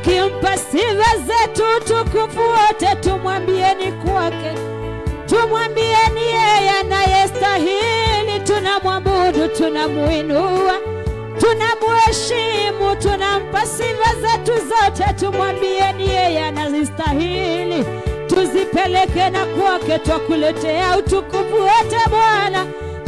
tukimpa sifa zetu tukufu wote tumwambieni kwake tumwambieni yeye anayestahili tunamwabudu tunamuinua tunamuheshimu tunampa sifa zetu zote tumwambieni yeye anazistahili tuzipeleke na kwake twakuletea utukufu wote bwana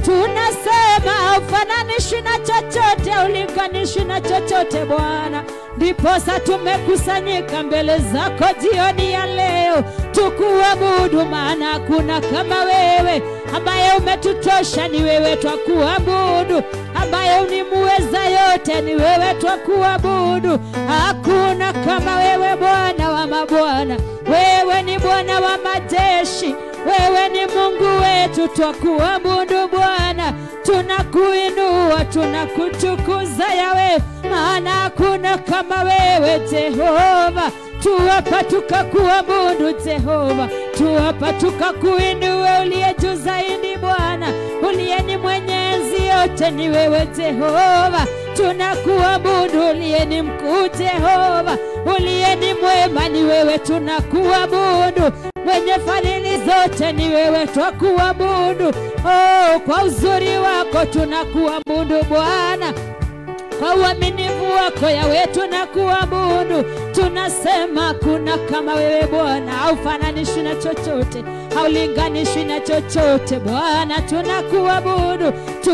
tunasema ufananishi na chochote aulinganishi na chochote bwana ndiposa tumekusanyika mbele zako jioni ya leo tukuabudu maana hakuna kama wewe ambaye umetutosha ni wewe twakuabudu ambaye unimuweza yote ni wewe twakuabudu hakuna kama wewe bwana wa mabwana wewe ni bwana wa majeshi wewe ni mungu wetu twakuabudu bwana tunakuinua tunakutukuza yawe maana hakuna kama wewe jehova tuwapa tukakuabudu jehova tuwapa tukakuinua uliye juu zaidi bwana uliye ni mwenyezi yote ni wewe jehova tunakuabudu uliye ni mkuu jehova uliye ni mwema ni wewe tunakuabudu mwenye fadhili zote ni wewe twakuabudu oh, kwa uzuri wako tunakuabudu bwana kwa uaminifu wako yawe tunakuabudu tunasema kuna kama wewe bwana haufananishwi na chochote haulinganishwi na chochote bwana tunakuabudu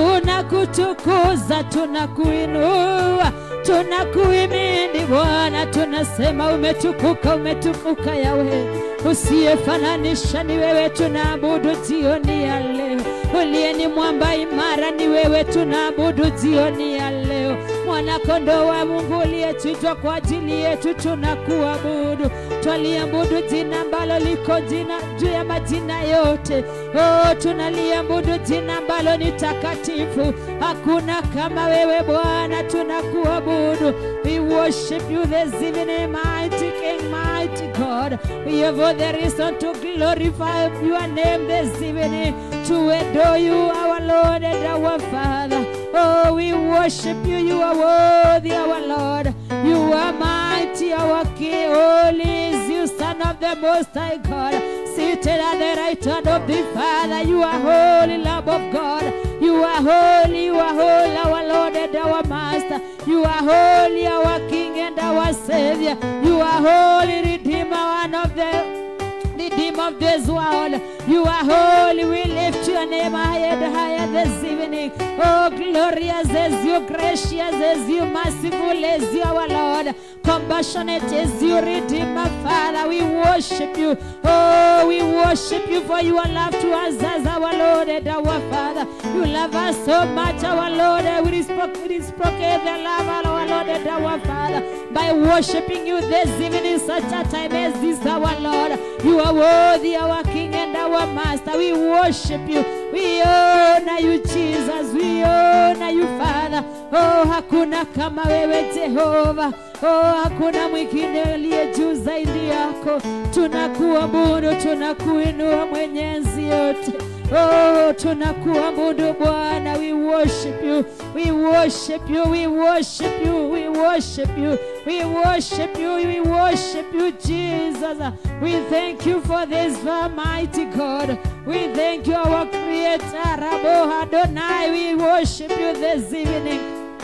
tunakutukuza tunakuinua tunakuimini bwana tunasema umetukuka umetukuka yawe usiyefananisha ni wewe tunaabudu jioni ya leo uliye ni mwamba imara ni wewe tunaabudu jioni ya leo mwanakondoo wa mungu uliyechinjwa kwa ajili yetu tunakuabudu twaliabudu jina ambalo liko jina juu ya majina yote oh, tunaliabudu jina ambalo ni takatifu hakuna kama wewe bwana tunakuabudu we worship you this evening mighty king mighty god we have all the reason to glorify your name this evening to adore you our lord and our father oh we worship you you are worthy our lord you are mighty our king holy is you son of the most high god seated at the right hand of the father you are holy lamb of god you are holy you are holy our lord and our master you are holy our king and our savior you are holy redeemer one of the Redeemer of this world. You are holy. We lift your name higher and higher this evening. Oh, glorious is you, gracious is you, merciful is you, our Lord. Compassionate is you, Redeemer, Father. We worship you. Oh, we worship you for your love to us as our Lord and our Father. You love us so much, our Lord. We reciprocate the love of our Lord and our Father by worshiping you this evening, such a time as this, our Lord. You are worthy, our King and our Master. We worship you. We honor you, Jesus. We honor you, Father. Oh, hakuna kama wewe Jehova. Oh, hakuna mwingine aliye juu zaidi yako. Tunakuabudu, tunakuinua mwenyezi yote. Oh, tunakuabudu Bwana. We worship you. We worship you. We worship you. We worship you. We worship you. We worship you, Jesus. We thank you for this mighty God. We thank you, our Creator, Rabo Adonai. We worship you this evening.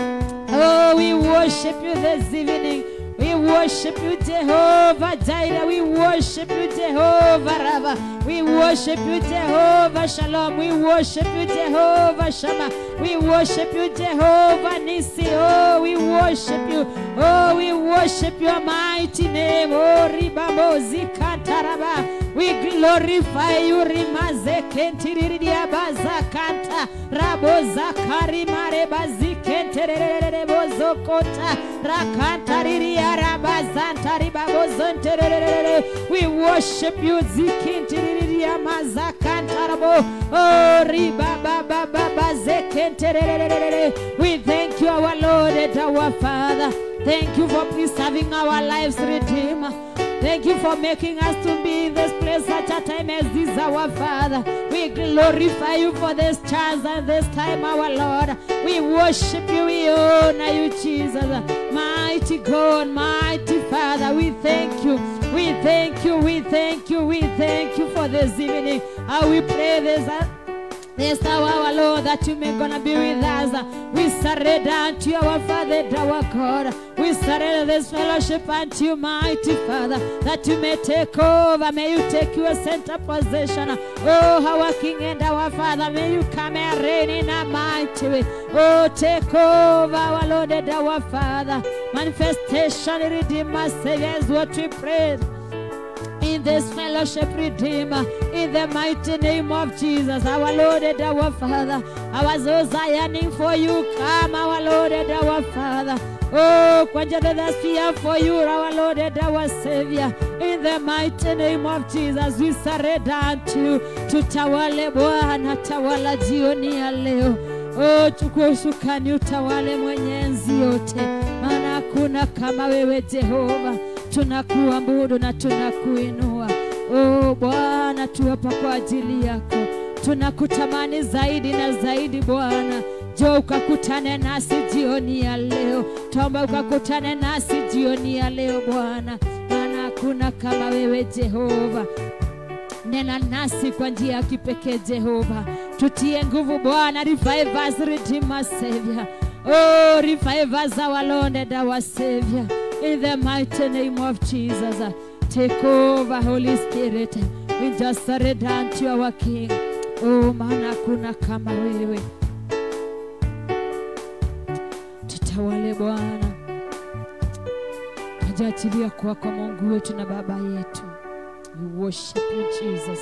Oh, we worship you this evening. We worship you, Jehovah Jireh. We worship you, Jehovah Rava. We worship you, Jehovah Shalom. We worship you, Jehovah Shammah. We worship you, Jehovah Nisi. Oh, we worship you. Oh, we worship your mighty name. Oh, Ribabo Zikataraba. We glorify you, Rimaze Kentiridia Bazakanta. Rabo Zakari Mareba Zikenterebo Zokota. Rakantariria Rabazanta Ribabo Zonterere. We worship you, Zikintiridia Mazakantarabo. Oh, Ribaba Baba Zekenterere. We thank you, our Lord and our Father. Thank you for preserving our lives, Redeemer. Thank you for making us to be in this place such a time as this, our Father. We glorify you for this chance and this time, our Lord. We worship you, we honor you, Jesus. Mighty God, mighty Father, thank you. We thank you. We thank you. We thank you for this evening. How we pray this. uh, this hour, our Lord, that you may gonna be with us. We surrender unto you, our Father, and our God. We surrender this fellowship unto you, mighty Father, that you may take over. May you take your center position. Oh, our King and our Father, may you come and reign in a mighty way. Oh, take over, our Lord and our Father. Manifestation, Redeemer, Savior is what we pray in this fellowship, Redeemer, in the mighty name of Jesus, our Lord and our Father. Our souls are yearning for you. Come, our Lord and our Father. Oh, kwanjada fear for you, our Lord and our Savior. In the mighty name of Jesus, we surrender unto you. Tutawale Bwana, tawala jioni ya leo. Oh, chukua usukani, utawale mwenye enzi yote, maana hakuna kama wewe Jehova tunakuabudu na tunakuinua. Oh Bwana, tu hapa kwa ajili yako, tunakutamani zaidi na zaidi Bwana. Jo, ukakutane nasi jioni ya leo, tuomba ukakutane nasi jioni ya leo Bwana, maana hakuna kama wewe Jehova. Nena nasi kwa njia ya kipekee Jehova, tutie nguvu Bwana, revive us, Redeemer, Savior. Oh, revive us, our Lord and our Savior. In the mighty name of Jesus, uh, take over, Holy Spirit. We just surrender unto our King. Oh, maana hakuna kama wewe. Tutawale Bwana, tujachilia kwako Mungu wetu na Baba yetu. We worship you, Jesus.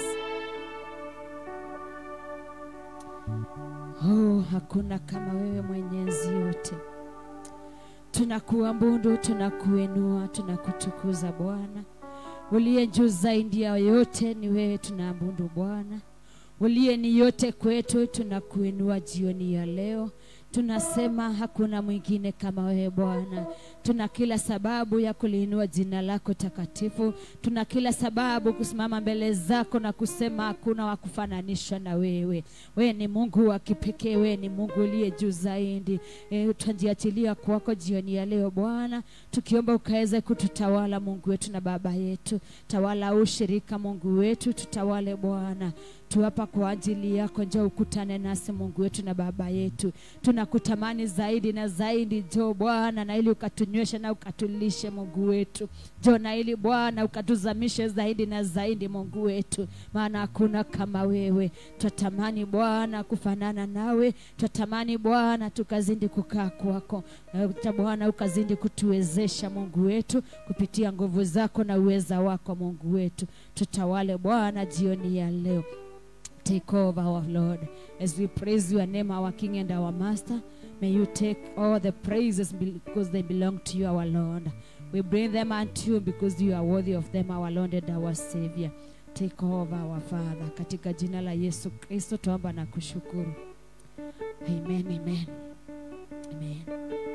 Oh, hakuna kama wewe mwenyezi yote tunakuabudu, tunakuinua, tunakutukuza Bwana. Uliye juu zaidi ya yote ni wewe, tunaabudu Bwana. Uliye ni yote kwetu, tunakuinua jioni ya leo. Tunasema hakuna mwingine kama wewe Bwana. Tuna kila sababu ya kuliinua jina lako takatifu. Tuna kila sababu kusimama mbele zako na kusema hakuna wa kufananishwa na wewe. Wewe ni Mungu wa kipekee, wewe ni Mungu uliye juu zaidi. E, tunajiachilia kwako jioni ya leo Bwana, tukiomba ukaweze kututawala Mungu wetu na Baba yetu. Tawala ushirika Mungu wetu, tutawale Bwana tu hapa kwa ajili yako. Njoo ukutane nasi Mungu wetu na Baba yetu, tunakutamani zaidi na zaidi. Njoo Bwana, na ili ukatunyweshe na ukatulishe Mungu wetu. Njoo na ili Bwana ukatuzamishe zaidi na zaidi Mungu wetu, maana hakuna kama wewe. Twatamani Bwana kufanana nawe, twatamani Bwana tukazidi kukaa kwako, na Bwana ukazidi kutuwezesha Mungu wetu kupitia nguvu zako na uweza wako Mungu wetu. Tutawale Bwana jioni ya leo. Take over, our Lord, as we praise your name, our King and our Master. May you take all the praises because they belong to you, our Lord. We bring them unto you because you are worthy of them, our Lord and our Savior. Take over, our Father. Katika jina la Yesu Kristo tuomba na kushukuru. Amen, amen. Amen.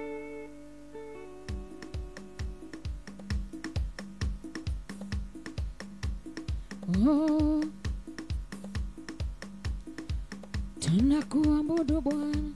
Oh. Tunakuabudu Bwana,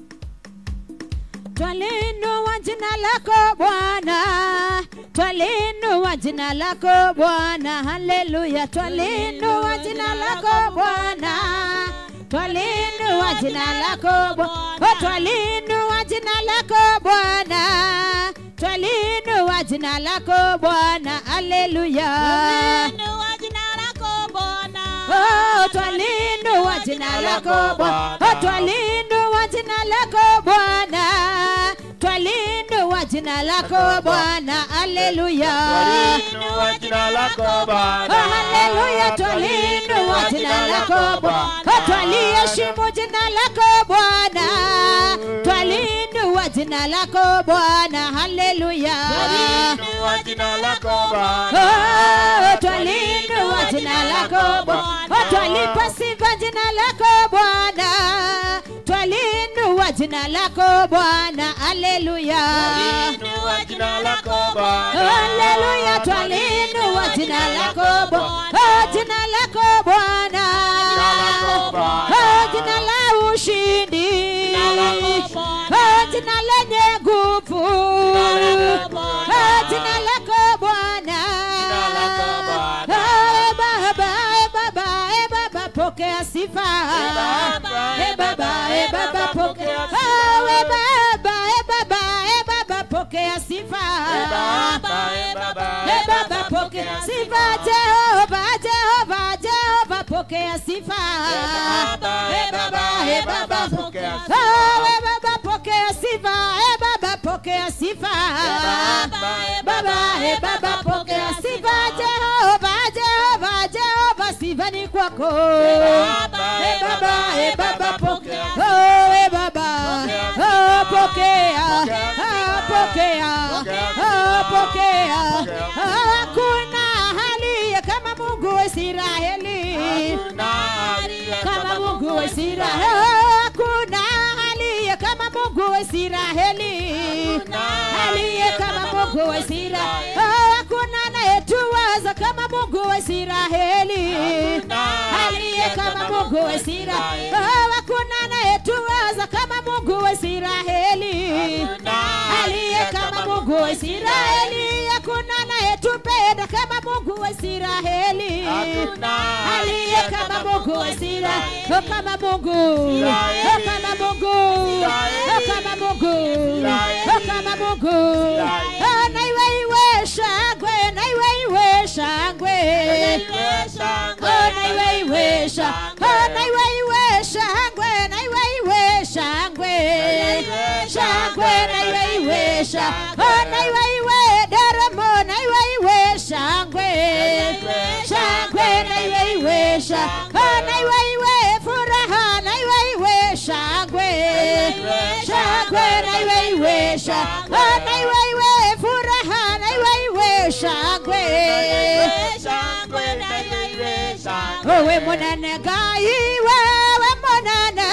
twalinua jina lako Bwana, twalinua jina lako Bwana, haleluya, twalinua jina lako Bwana, twalinua jina lako Bwana, oh, twalinua jina lako Bwana, twalinua jina lako Bwana, haleluya. Inua jina lako Bwana. Oh, twalinua jina lako Bwana. Oh, twalinua jina lako Bwana. Twalinua jina lako Bwana. Haleluya. Inua jina lako Oh, Bwana. haleluya. Twalinua jina lako Bwana. Oh, twaliheshimu jina lako Bwana. Twalinua jina lako Bwana. Haleluya. Inua jina lako Bwana. Oh, twalinua jina lako Bwana. Oh, twalipa sifa jina lako Bwana. Twalinua jina lako Bwana. Haleluya. Inua jina lako Bwana. Haleluya, twalinua jina lako Bwana. Oh, jina lako Bwana. Jina lako Bwana. Oh, jina la ushindi. Jina lako Bwana. Oh, jina lenye nguvu. Jina lako Bwana. Oh, jina lako Bwana. e baba e baba pokea oh, e baba e baba e baba pokea sifa e baba pokea sifa jehova jehova jehova pokea sifa e baba e baba pokea oh, e baba pokea sifa e baba pokea sifa baba e baba pokea sifa jehova jehova jehova sifa ni kwako e baba e baba pokea oh e baba oh pokea oh pokea oh pokea hakuna hali kama Mungu wa Israeli kama Mungu wa Israeli hakuna aliye kama Mungu wa Israeli aliye kama Mungu wa Israeli hakuna anayetuwaza kama Mungu wa Israeli aliye kama Mungu wa Israeli hakuna anayetuwaza kama Mungu wa Israeli aliye kama Mungu wa Israeli hakuna anayetupenda kama Mungu wa Israeli aliye kama Mungu wa Israeli oh, kama Mungu oh, kama Mungu oh, kama Mungu oh, kama Mungu oh, na iwe iwe shangwe na iwe iwe shangwe oh, na iwe iwe shangwe oh, na iwe iwe shangwe na iwe iwe shangwe shangwe na iwe iwe shangwe oh, na iwe iwe deremo na iwe iwe shangwe shangwe na iwe iwe shangwe oh, na iwe iwe furaha na iwe iwe shangwe shangwe na iwe iwe shangwe oh, na iwe iwe furaha na iwe iwe shangwe owe munene ngai wewe munene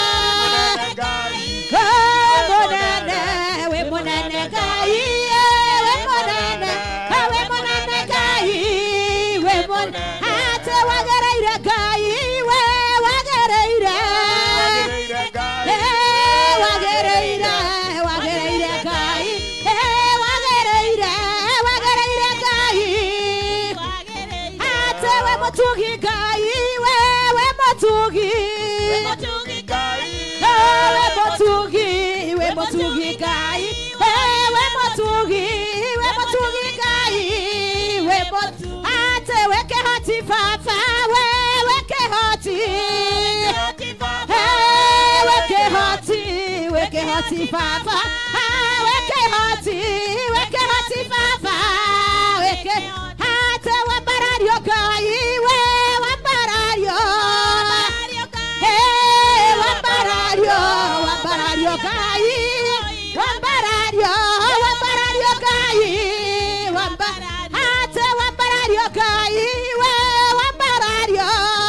we munene we munene ngai we munene we munene ngai we munene ate wagereire ngai we wagereire Eh, wagereire wagereire ngai Eh, wagereire wagereire ngai ate we mutugi ngai we we mutugi Eh, we mutugi we mutugi ngai Eh, we mutugi we mutugi ngai we mutugi ate we kehoti baba we we kehoti Eh, we kehoti we kehoti baba Ah, we kehoti we kehoti baba we ke ate wambarario ngai we wambarario Eh, wambarario wambarario ngai wambarario wambarario ngai wamba ate wambarario ngai we wambarario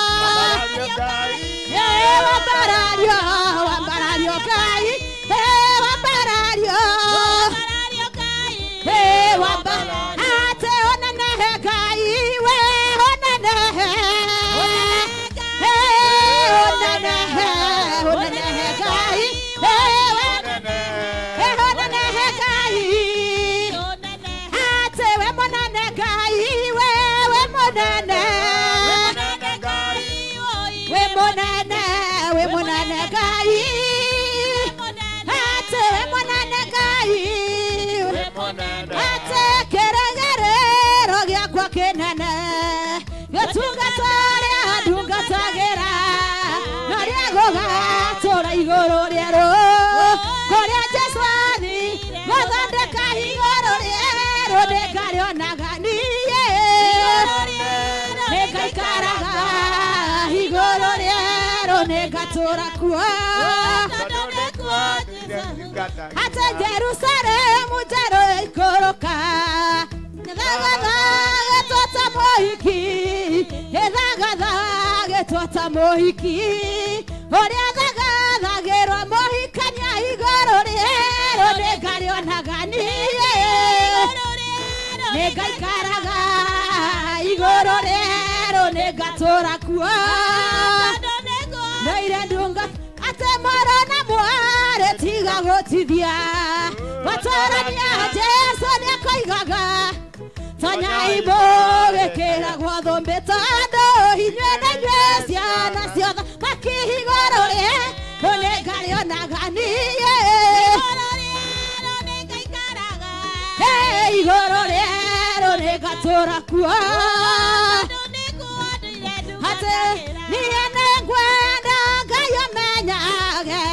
Eh, wambarario wambarario ngai Eh, wambarario Eh, wamba ate onenehe ngai we onenehe Eh, onenehe onenehe ngai Eh, we- Eh, onenehe ngai ate we monene ngai we we monene we monene we monene ngai ate we monene ngai ate kĩrĩgĩrĩro gĩakwa kĩnene gĩtungata rĩa ndungatagĩra na rĩa gũgatũra igũrũ rĩerũ kũrĩa jesũ athi gũthondeka igũrũ rĩerũ nĩngarĩonaga niĩ nĩngaikaraga igũrũ rĩerũ nĩngatũra kuo ate jerusalemu njerũ ikũrũka gĩthagatha gĩtwata mũhiki gĩthagatha gĩtwata mũhiki ũrĩa thagathagĩrwo mũhikania igũrũ rĩerũ nĩngarĩonaga niĩ nĩngaikaraga igũrũ rĩerũ nĩngatũra kuo noire ndunga ate moro na mwarĩ tiga gũtithia gũtũrania jesu nĩakoigaga tonyaimbũ gĩkĩragwo thũmbĩ tondũ inyuĩ na inyuĩ ciana ciothe makĩ igũrũ rĩerũ rĩgatũra kuo atĩ niĩ nĩ ngwenda ngai ũmenyage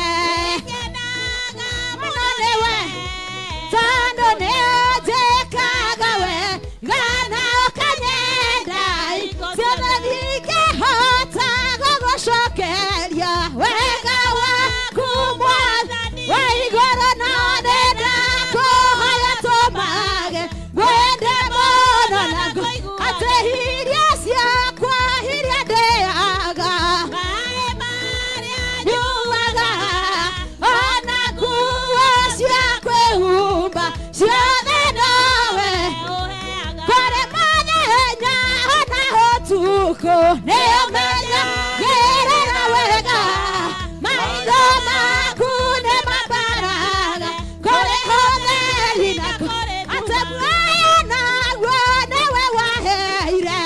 mũno nĩwe tondũ nĩ ũnjĩkaga we gana ũkanyenda ciothe ndingĩhota gũgũcokeria wega waku mwathani wa igũrũ no nĩndakũhoya tũmage ngwende mũno na ngũ- atĩ hiria ciakwa hiria ndĩaga nyuaga ona nguo cia kwĩhumba ciothe nowe kũrĩ mũthenya ona ũtukũ nĩ ũmenya gĩrĩra wega maitho maku nĩ mambaraga kũrĩ ũtheri na atĩ muoyo naguo nĩwe waheire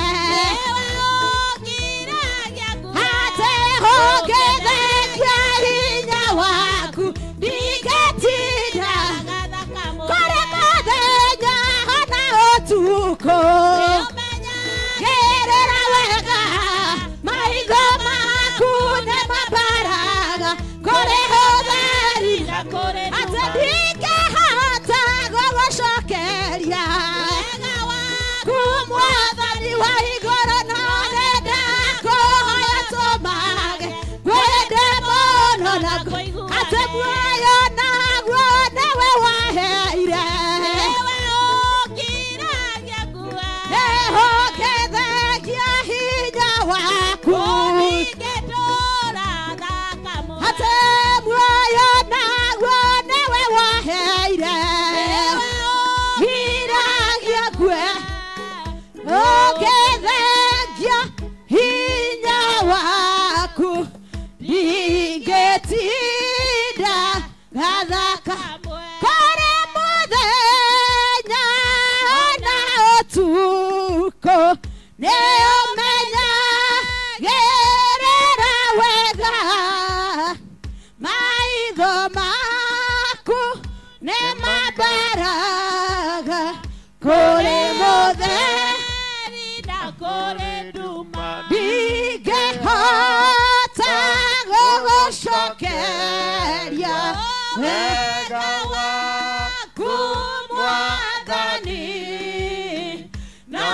atĩ ũngĩthekia hinya waku ndingĩtinda kũrĩ mũthenya ona ũtukũ gĩrĩra wega maitho maku nĩ mambaraga kũrĩ ũtheri atĩ ndingĩhota gũgũcokeria kumwathani wa igũrũ no nenda kũhoya tũmage gwende mũno na atĩ muoyo naguo nĩwe waheire nĩhongethagia hinya waku atĩ muoyo naguo nĩwe waheire hiragia kwe ũngĩthengia hinya waku ndingĩtinda gathaka kũrĩ mũthenya ona ũtukũ nĩ ũmenyagĩrĩra wega maitho maku nĩ mambaraga kũrĩ mũthenya ndingĩhota gũgũcokeria wega waku mwathani na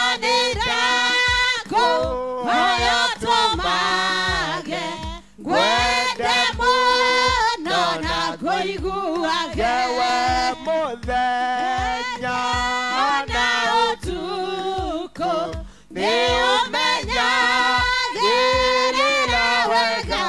nĩndakũhoya tũmage ngwende mũno na ngũiguage Yewe muthenya ona ũtukũ nĩ ũmenyagĩrĩra wega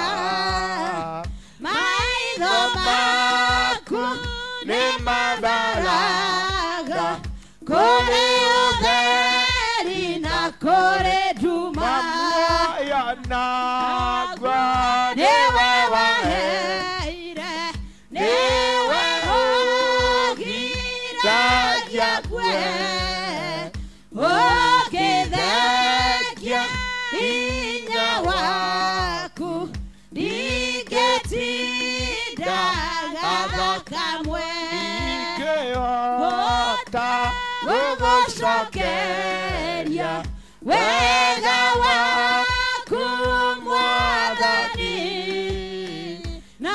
maitho maku nĩ mambaraga kũrĩ ũtheri na kũrĩ nduma Mamuoyo naguo nĩwe waheire nĩwe ũgiragia kwe ũkĩthekia hinya waku ndingĩtinda gatho kamwe ingĩhota gũgũcokeria wega waku mwathani na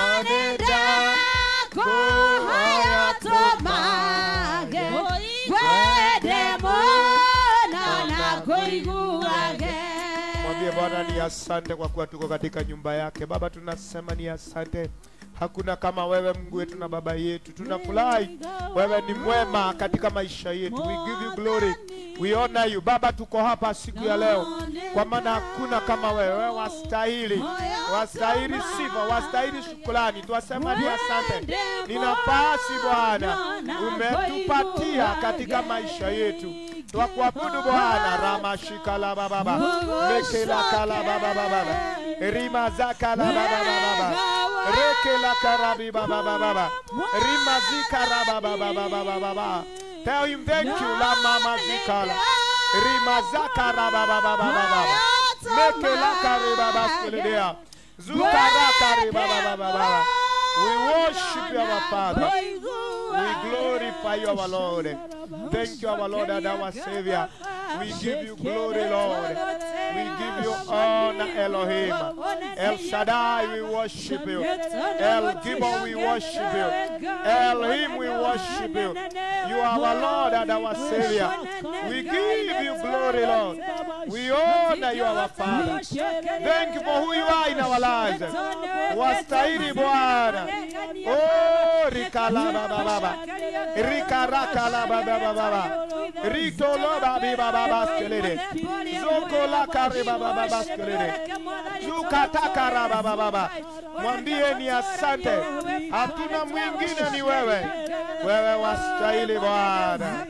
nĩndakũhoya tũmage gwende mũno na kũiguage Mwambie Bwana ni asante kwa kuwa tuko katika nyumba yake. Baba, tunasema ni asante. Hakuna kama wewe Mungu wetu na baba yetu. Tunafurahi wewe ni mwema katika maisha yetu. We give you glory. We honor you. Baba, tuko hapa siku ya leo kwa maana hakuna kama wewe. Wewe wastahili, wastahili sifa, wastahili shukrani. Twasema ni asante. Ni nafasi Bwana umetupatia katika maisha yetu. Twakuabudu Bwana ramashikala bababa mekela kala baba baba rima zakala baba baba rekela karabi baba baba rima zikara baba baba baba baba Tell him thank you la mama zikala rima zakara baba baba baba mekela kare baba skelea zukara kare baba baba baba We worship you our Father. We glorify you, our Lord. Thank you, our Lord and our Savior. We give you glory, Lord. We give you honor, Elohim. El Shaddai, we worship you. El Gibon, we worship you. Elohim, we worship you. You are our Lord and our Savior. We give you glory, Lord. We honor you, our Father. Thank you for who you are in our lives. Wastahili Bwana. Oh, rikalaba baba. Rikarakalaba baba baba. Ritoloba biba baba skelele. Zokola kare baba baba skelele. Zukatakara baba baba. Mwambie ni asante. Hatuna mwingine ni wewe. Wewe wastahili Bwana.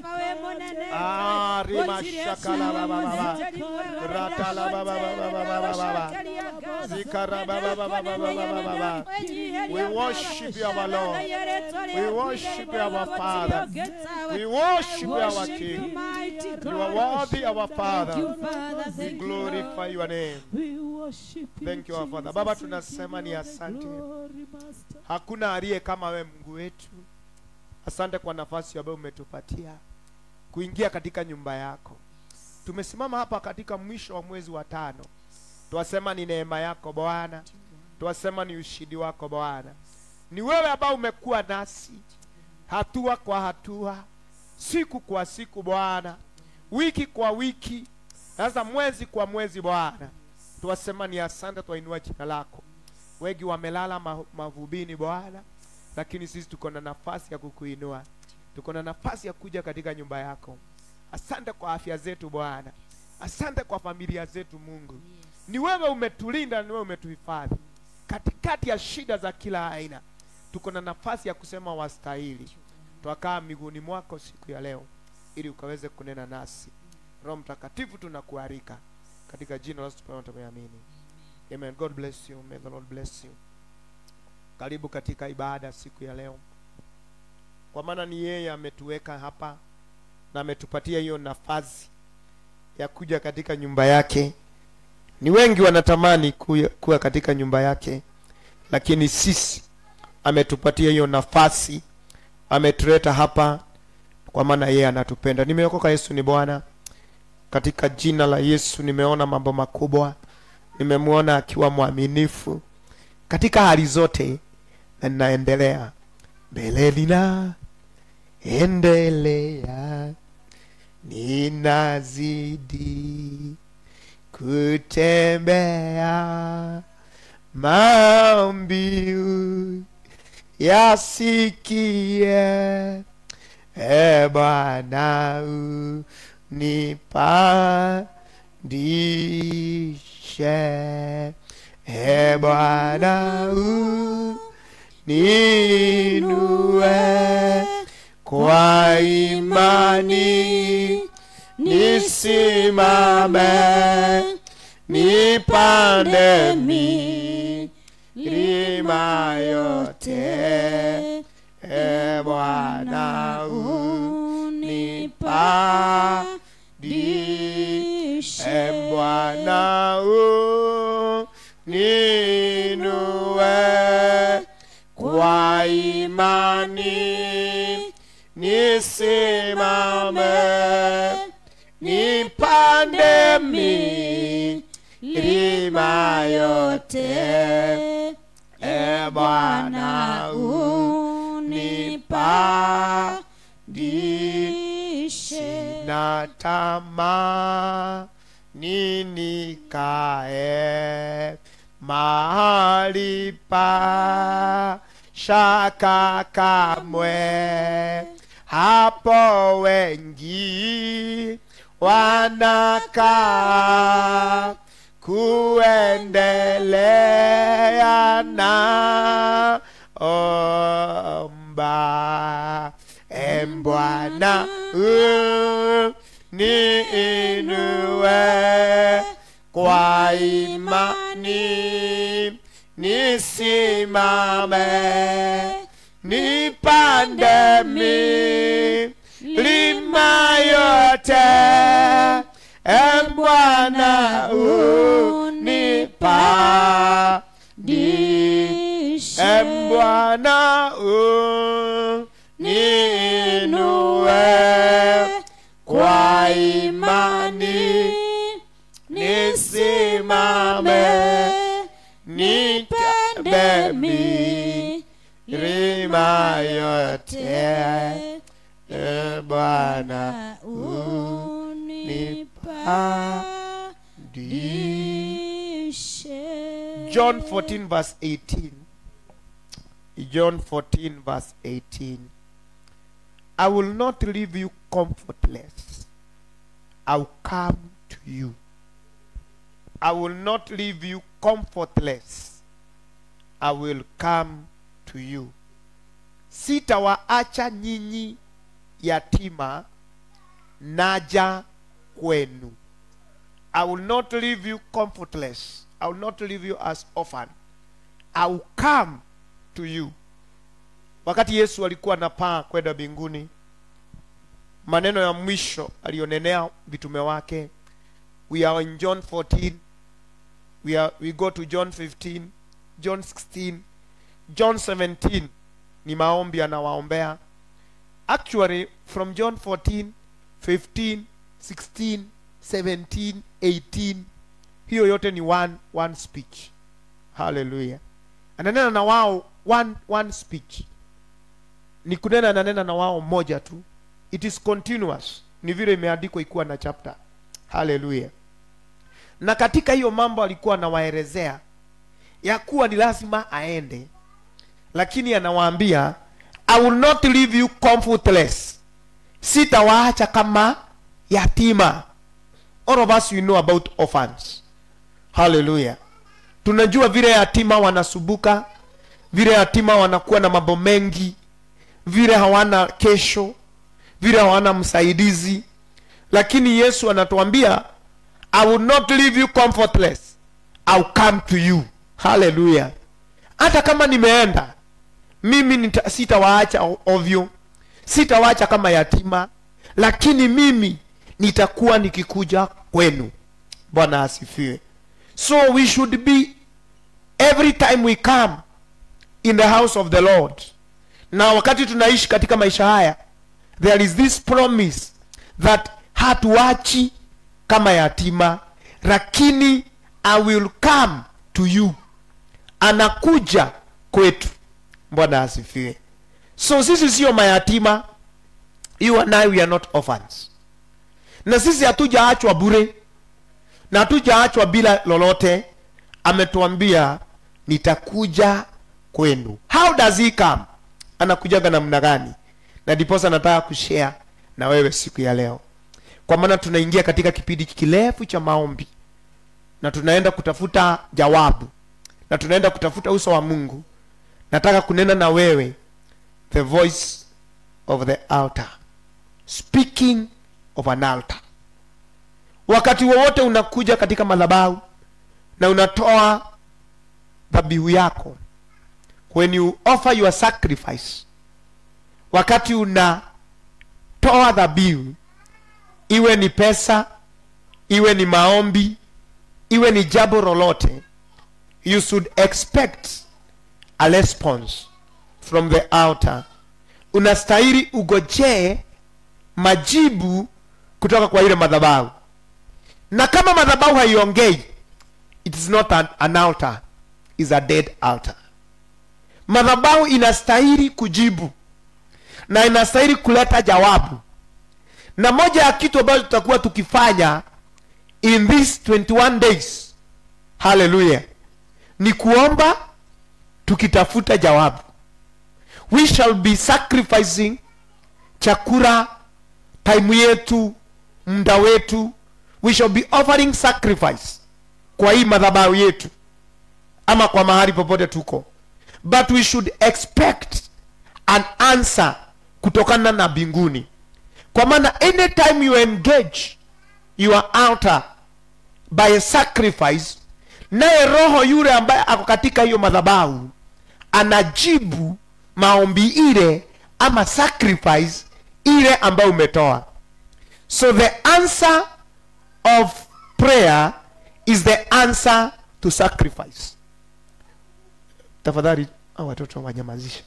Ah, rima shakala baba baba. Ratala baba baba baba baba. Zikara baba baba baba baba baba. We worship you, our Lord. We worship you, our Father. We worship you, our King. You are worthy, our Father. We glorify your name. Thank you, our Father. Baba, tunasema ni asante. Hakuna aliye kama we Mungu wetu. Asante kwa nafasi ambayo umetupatia kuingia katika nyumba yako. Tumesimama hapa katika mwisho wa mwezi wa tano. Twasema ni neema yako Bwana, twasema ni ushindi wako Bwana. Ni wewe ambao umekuwa nasi hatua kwa hatua, siku kwa siku Bwana, wiki kwa wiki, sasa mwezi kwa mwezi Bwana. Twasema ni asante, twainua jina lako. Wengi wamelala ma- mavubini Bwana, lakini sisi tuko na nafasi ya kukuinua, tuko na nafasi ya kuja katika nyumba yako. Asante kwa afya zetu Bwana, asante kwa familia zetu Mungu. Ni wewe umetulinda, ni wewe umetuhifadhi katikati ya shida za kila aina. Tuko na nafasi ya kusema wastahili. Twakaa miguuni mwako siku ya leo, ili ukaweze kunena nasi. Roho Mtakatifu, tunakualika katika jina la Yesu tumeamini. Amen. God bless you. May the Lord bless you. Karibu katika ibada siku ya leo, kwa maana ni yeye ametuweka hapa na ametupatia hiyo nafasi ya kuja katika nyumba yake. Ni wengi wanatamani kuya- kuwa katika nyumba yake, lakini sisi ametupatia hiyo nafasi, ametuleta hapa kwa maana yeye anatupenda. Nimeokoka, Yesu ni Bwana. Katika jina la Yesu nimeona mambo makubwa, nimemwona akiwa mwaminifu katika hali zote, na ninaendelea mbele, nina endelea, ninazidi kutembea mambiu yasikie e Bwana unipandishe e Bwana uninue kwa imani nisimame nipande milima yote e Bwana unipandishe e Bwana uninue kwa imani nisimame nipande milima yote e Bwana unipandishe na tamaa nikae mahali pa shaka kamwe hapo wengi wanakaa kuendelea na omba embwana niinue kwa imani nisimame nipande milima yote embwana unipa embwana unipa milima yote e Bwana unipandishe. John 14 verse 18. John 14 verse 18. I will not leave you comfortless. I'll come to you. I will not leave you comfortless. I will come to you. Sitawaacha nyinyi yatima, naja kwenu. I will not leave you comfortless. I will not leave you as orphan. I will come to you. Wakati Yesu alikuwa anapaa kwenda mbinguni, maneno ya mwisho alionenea vitume wake. We are in John 14. We are we go to John 15, John 16, John 17 ni maombi anawaombea. Actually from John 14, 15, 16, 17, 18 hiyo yote ni one one speech. Hallelujah. Ananena na wao one one speech. Ni kunena ananena na wao moja tu. It is continuous. Ni vile imeandikwa ikuwa na chapter. Hallelujah. Na katika hiyo mambo alikuwa anawaelezea ya kuwa ni lazima aende, lakini anawaambia I will not leave you comfortless, sitawaacha kama yatima. All of us we know about orphans. Hallelujah. Tunajua vile yatima wanasubuka, vile yatima wanakuwa na mambo mengi, vile hawana kesho, vile hawana msaidizi, lakini Yesu anatuambia I will not leave you comfortless. I'll come to you. Hallelujah. Hata kama nimeenda mimi nita, sitawaacha o- ovyo, sitawaacha kama yatima, lakini mimi nitakuwa nikikuja kwenu. Bwana asifiwe. So we should be every time we come in the house of the Lord. Na wakati tunaishi katika maisha haya, there is this promise that hatuachi kama yatima, lakini I will come to you. Anakuja kwetu. Bwana asifiwe. So sisi sio mayatima, you and I we are not orphans. Na sisi hatujaachwa bure na hatujaachwa bila lolote. Ametuambia nitakuja kwenu. How does he come? Anakujaga namna gani? Na ndiposa nataka kushare na wewe siku ya leo, kwa maana tunaingia katika kipindi kirefu cha maombi na tunaenda kutafuta jawabu na tunaenda kutafuta uso wa Mungu. Nataka kunena na wewe, the voice of the altar, speaking of an altar. Wakati wowote unakuja katika madhabahu na unatoa dhabihu yako, when you offer your sacrifice, wakati unatoa dhabihu, iwe ni pesa, iwe ni maombi, iwe ni jambo lolote, you should expect a response from the altar. Unastahili ugojee majibu kutoka kwa ile madhabahu, na kama madhabahu haiongei, it is not an, an altar, is a dead altar. Madhabahu inastahili kujibu na inastahili kuleta jawabu, na moja ya kitu ambacho tutakuwa tukifanya in these 21 days, haleluya, ni kuomba tukitafuta jawabu. We shall be sacrificing chakula, time yetu, muda wetu. We shall be offering sacrifice kwa hii madhabahu yetu ama kwa mahali popote tuko, but we should expect an answer kutokana na mbinguni, kwa maana anytime you engage your altar by a sacrifice, naye roho yule ambaye ako katika hiyo madhabahu anajibu maombi ile ama sacrifice ile ambayo umetoa. So the answer of prayer is the answer to sacrifice. Tafadhali hao watoto wanyamazishe.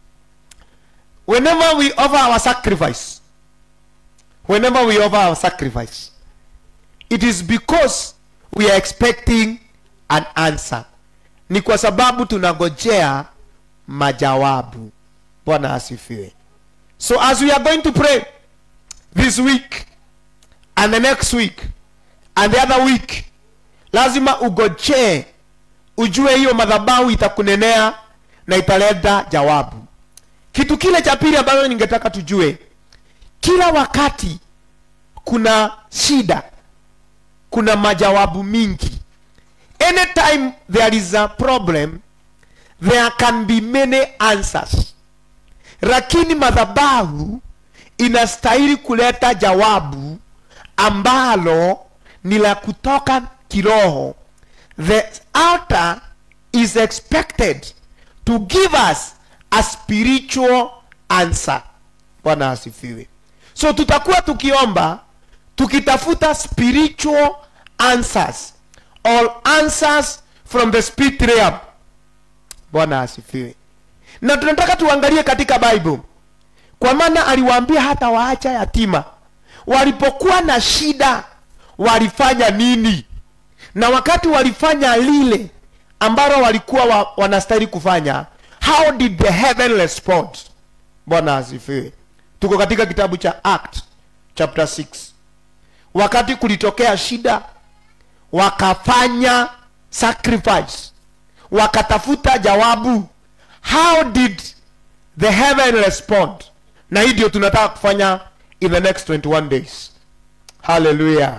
Whenever we offer our sacrifice, whenever we offer our sacrifice, it is because we are expecting an answer ni kwa sababu tunagojea majawabu bwana asifiwe so as we are going to pray this week and the next week and the other week lazima ugojee ujue hiyo madhabahu itakunenea na italeta jawabu kitu kile cha pili ambacho ningetaka tujue kila wakati kuna shida kuna majawabu mingi anytime there is a problem there can be many answers lakini madhabahu inastahili kuleta jawabu ambalo ni la kutoka kiroho the altar is expected to give us a spiritual answer bwana asifiwe so tutakuwa tukiomba tukitafuta spiritual answers all answers from the spirit realm bwana asifiwe na tunataka tuangalie katika bible kwa maana aliwaambia hata waacha yatima walipokuwa na shida walifanya nini na wakati walifanya lile ambalo walikuwa wa, wanastahili kufanya how did the heaven respond bwana asifiwe tuko katika kitabu cha act chapter 6 wakati kulitokea shida wakafanya sacrifice wakatafuta jawabu how did the heaven respond na hii ndio tunataka kufanya in the next 21 days hallelujah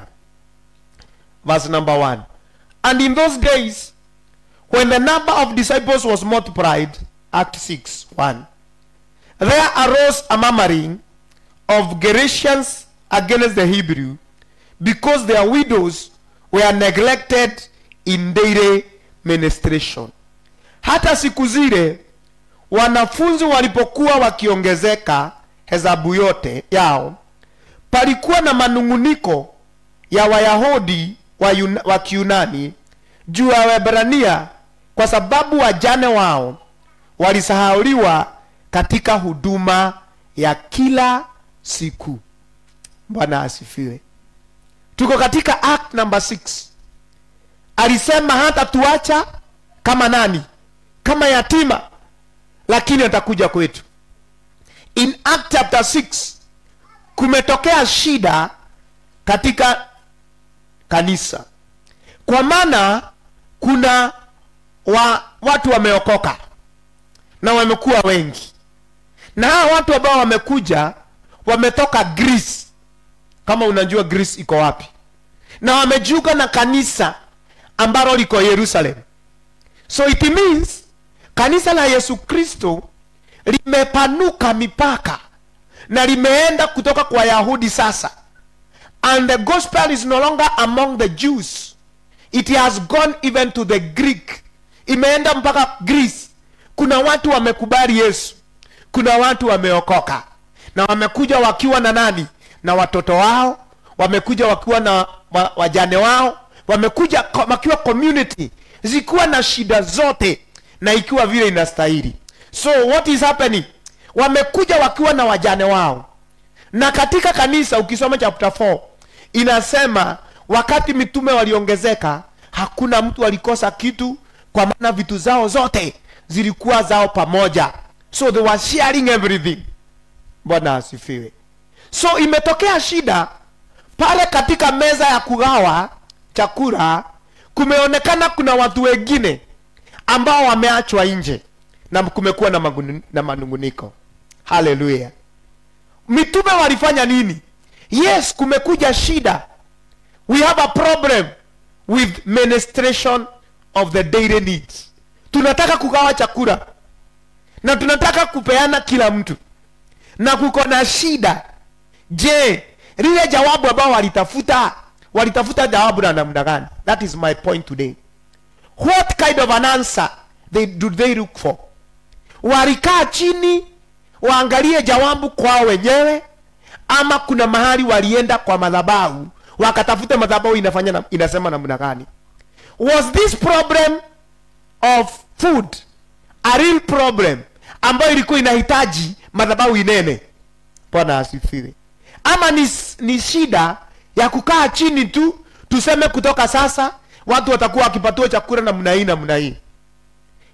verse number 1 and in those days when the number of disciples was multiplied act 6 1 there arose a murmuring of Galatians against the Hebrew because their widows were neglected in daily ministration. Hata siku zile wanafunzi walipokuwa wakiongezeka hesabu yote yao, palikuwa na manung'uniko ya Wayahudi wa, Yuna, wa Kiunani juu ya Waebrania kwa sababu wajane wao walisahauliwa katika huduma ya kila siku bwana asifiwe tuko katika act number 6 alisema hata tuacha kama nani kama yatima lakini atakuja kwetu in act chapter 6 kumetokea shida katika kanisa kwa maana kuna wa, watu wameokoka na wamekuwa wengi na hawa watu ambao wamekuja wametoka greece kama unajua greece iko wapi na wamejiunga na kanisa ambalo liko yerusalem so it means kanisa la yesu kristo limepanuka mipaka na limeenda kutoka kwa yahudi sasa and the gospel is no longer among the jews it has gone even to the greek imeenda mpaka greece kuna watu wamekubali yesu kuna watu wameokoka na wamekuja wakiwa na nani na watoto wao wamekuja wakiwa na wa, wajane wao wamekuja ko- wakiwa community zikiwa na shida zote na ikiwa vile inastahili so what is happening wamekuja wakiwa na wajane wao na katika kanisa ukisoma chapter 4 inasema wakati mitume waliongezeka hakuna mtu alikosa kitu kwa maana vitu zao zote zilikuwa zao pamoja so they were sharing everything bwana asifiwe so imetokea shida pale katika meza ya kugawa chakula kumeonekana kuna watu wengine ambao wameachwa nje na kumekuwa na, magunu- na manunguniko haleluya mitume walifanya nini yes kumekuja shida we have a problem with ministration of the daily needs tunataka kugawa chakula na tunataka kupeana kila mtu na kuko na shida je lile jawabu ambao walitafuta walitafuta jawabu na namna gani that is my point today what kind of an answer they, do they look for walikaa chini waangalie jawabu kwao wenyewe ama kuna mahali walienda kwa madhabahu wakatafuta madhabahu inafanya na, inasema namna gani was this problem of food a real problem ambayo ilikuwa inahitaji madhabahu inene bwana asifiwe ama ni, ni shida ya kukaa chini tu tuseme kutoka sasa watu watakuwa wakipatiwa chakula namna hii namna hii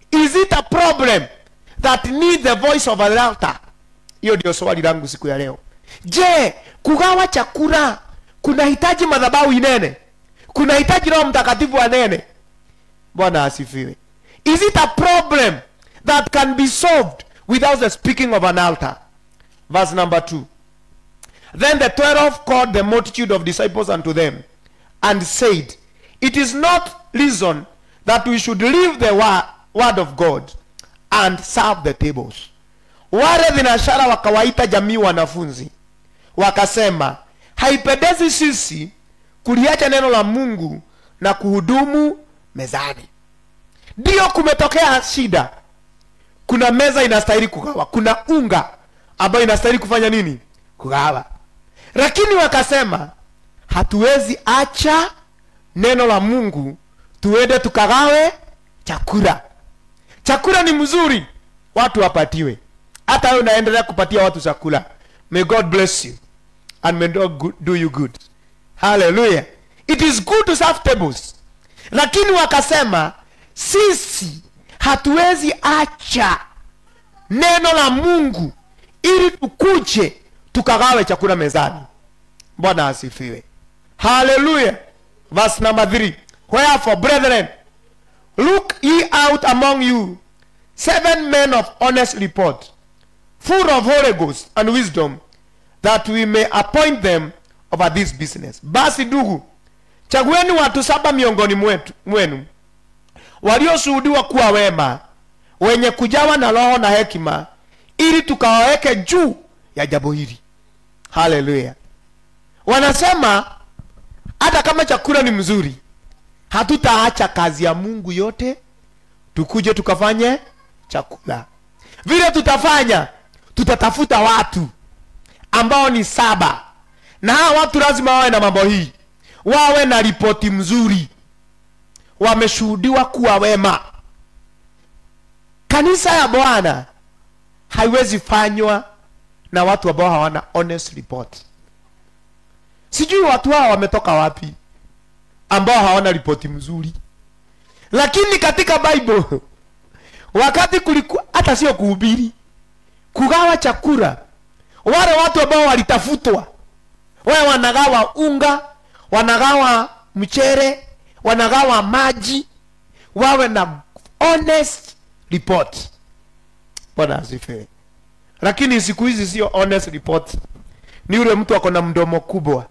is it a problem that need the voice of an altar hiyo ndio swali langu siku ya leo je kugawa chakula kunahitaji madhabahu inene kunahitaji roho mtakatifu anene bwana asifiwe is it a problem that can be solved without the speaking of an altar verse number 2 then the twelve called the multitude of disciples unto them and said it is not reason that we should leave the wa- word of god and serve the tables wale vinashara wakawaita jamii wanafunzi wakasema haipendezi sisi kuliacha neno la mungu na kuhudumu mezani ndiyo kumetokea shida kuna meza inastahili kugawa kuna unga ambayo inastahili kufanya nini kugawa lakini wakasema hatuwezi acha neno la mungu tuende tukagawe chakula chakula ni mzuri watu wapatiwe hata wewe unaendelea kupatia watu chakula may god bless you and may god go- do you good haleluya it is good to serve tables lakini wakasema sisi hatuwezi acha neno la mungu ili tukuje tukagawe chakula mezani bwana asifiwe haleluya verse number 3 wherefore brethren look ye out among you seven men of honest report full of holy ghost and wisdom that we may appoint them over this business basi ndugu chagueni watu saba miongoni mwetu, mwenu walioshuhudiwa kuwa wema wenye kujawa na roho na hekima ili tukawaweke juu ya jambo hili haleluya wanasema hata kama chakula ni mzuri hatutaacha kazi ya mungu yote tukuje tukafanye chakula vile tutafanya tutatafuta watu ambao ni saba na hawa watu lazima wawe na mambo hii wawe na ripoti mzuri wameshuhudiwa kuwa wema kanisa ya bwana haiwezi fanywa na watu ambao hawana honest report sijui watu hao wametoka wapi ambao hawana ripoti mzuri lakini katika bible wakati kulikuwa hata sio kuhubiri kugawa chakula wale watu ambao walitafutwa wale wanagawa unga wanagawa mchere wanagawa maji wawe na honest report bwana asifiwe lakini siku hizi sio honest report ni yule mtu ako na mdomo kubwa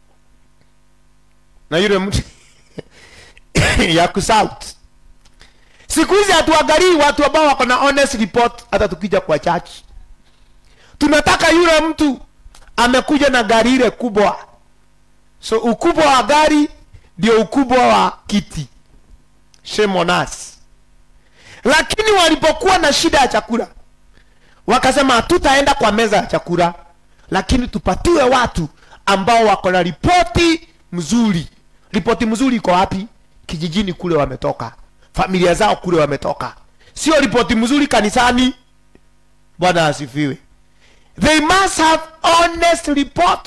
na yule mtu ya kusout siku hizi hatuangalii watu ambao wako na honest report hata tukija kwa church tunataka yule mtu amekuja na gari ile kubwa so ukubwa wa gari ndio ukubwa wa kiti shame on us lakini walipokuwa na shida ya chakula wakasema hatutaenda kwa meza ya chakula lakini tupatiwe watu ambao wako na ripoti mzuri ripoti mzuri iko wapi kijijini kule wametoka familia zao kule wametoka sio ripoti mzuri kanisani bwana asifiwe they must have honest report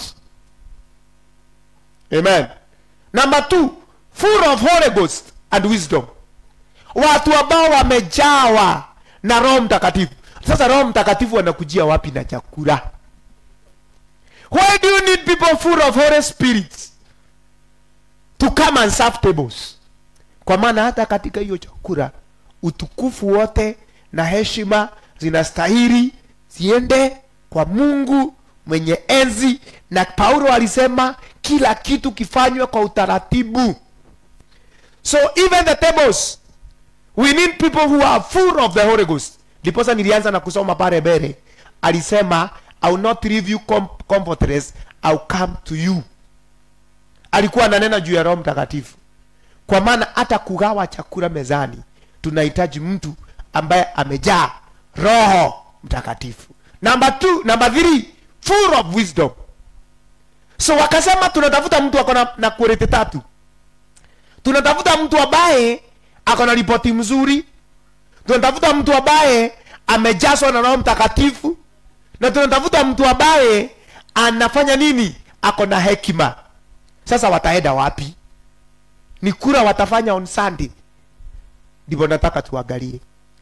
amen number two full of holy ghost and wisdom watu ambao wamejawa na roho mtakatifu sasa roho mtakatifu anakujia wapi na chakula why do you need people full of holy spirits to come and serve tables kwa maana hata katika hiyo chakula utukufu wote na heshima zinastahili ziende kwa mungu mwenye enzi na paulo alisema kila kitu kifanywe kwa utaratibu so even the tables we need people who are full of the holy ghost ndiposa nilianza na kusoma pale mbele alisema I will not leave you com comfortless I will come to you alikuwa ananena juu ya roho mtakatifu kwa maana hata kugawa chakula mezani tunahitaji mtu ambaye amejaa roho mtakatifu number two, number three, full of wisdom so wakasema tunatafuta mtu ako na, na quality tatu tunatafuta mtu ambaye ako na ripoti mzuri tunatafuta mtu ambaye amejazwa na roho mtakatifu na tunatafuta mtu ambaye anafanya nini ako na hekima sasa wataenda wapi ni kura watafanya on sunday ndivyo nataka tuangalie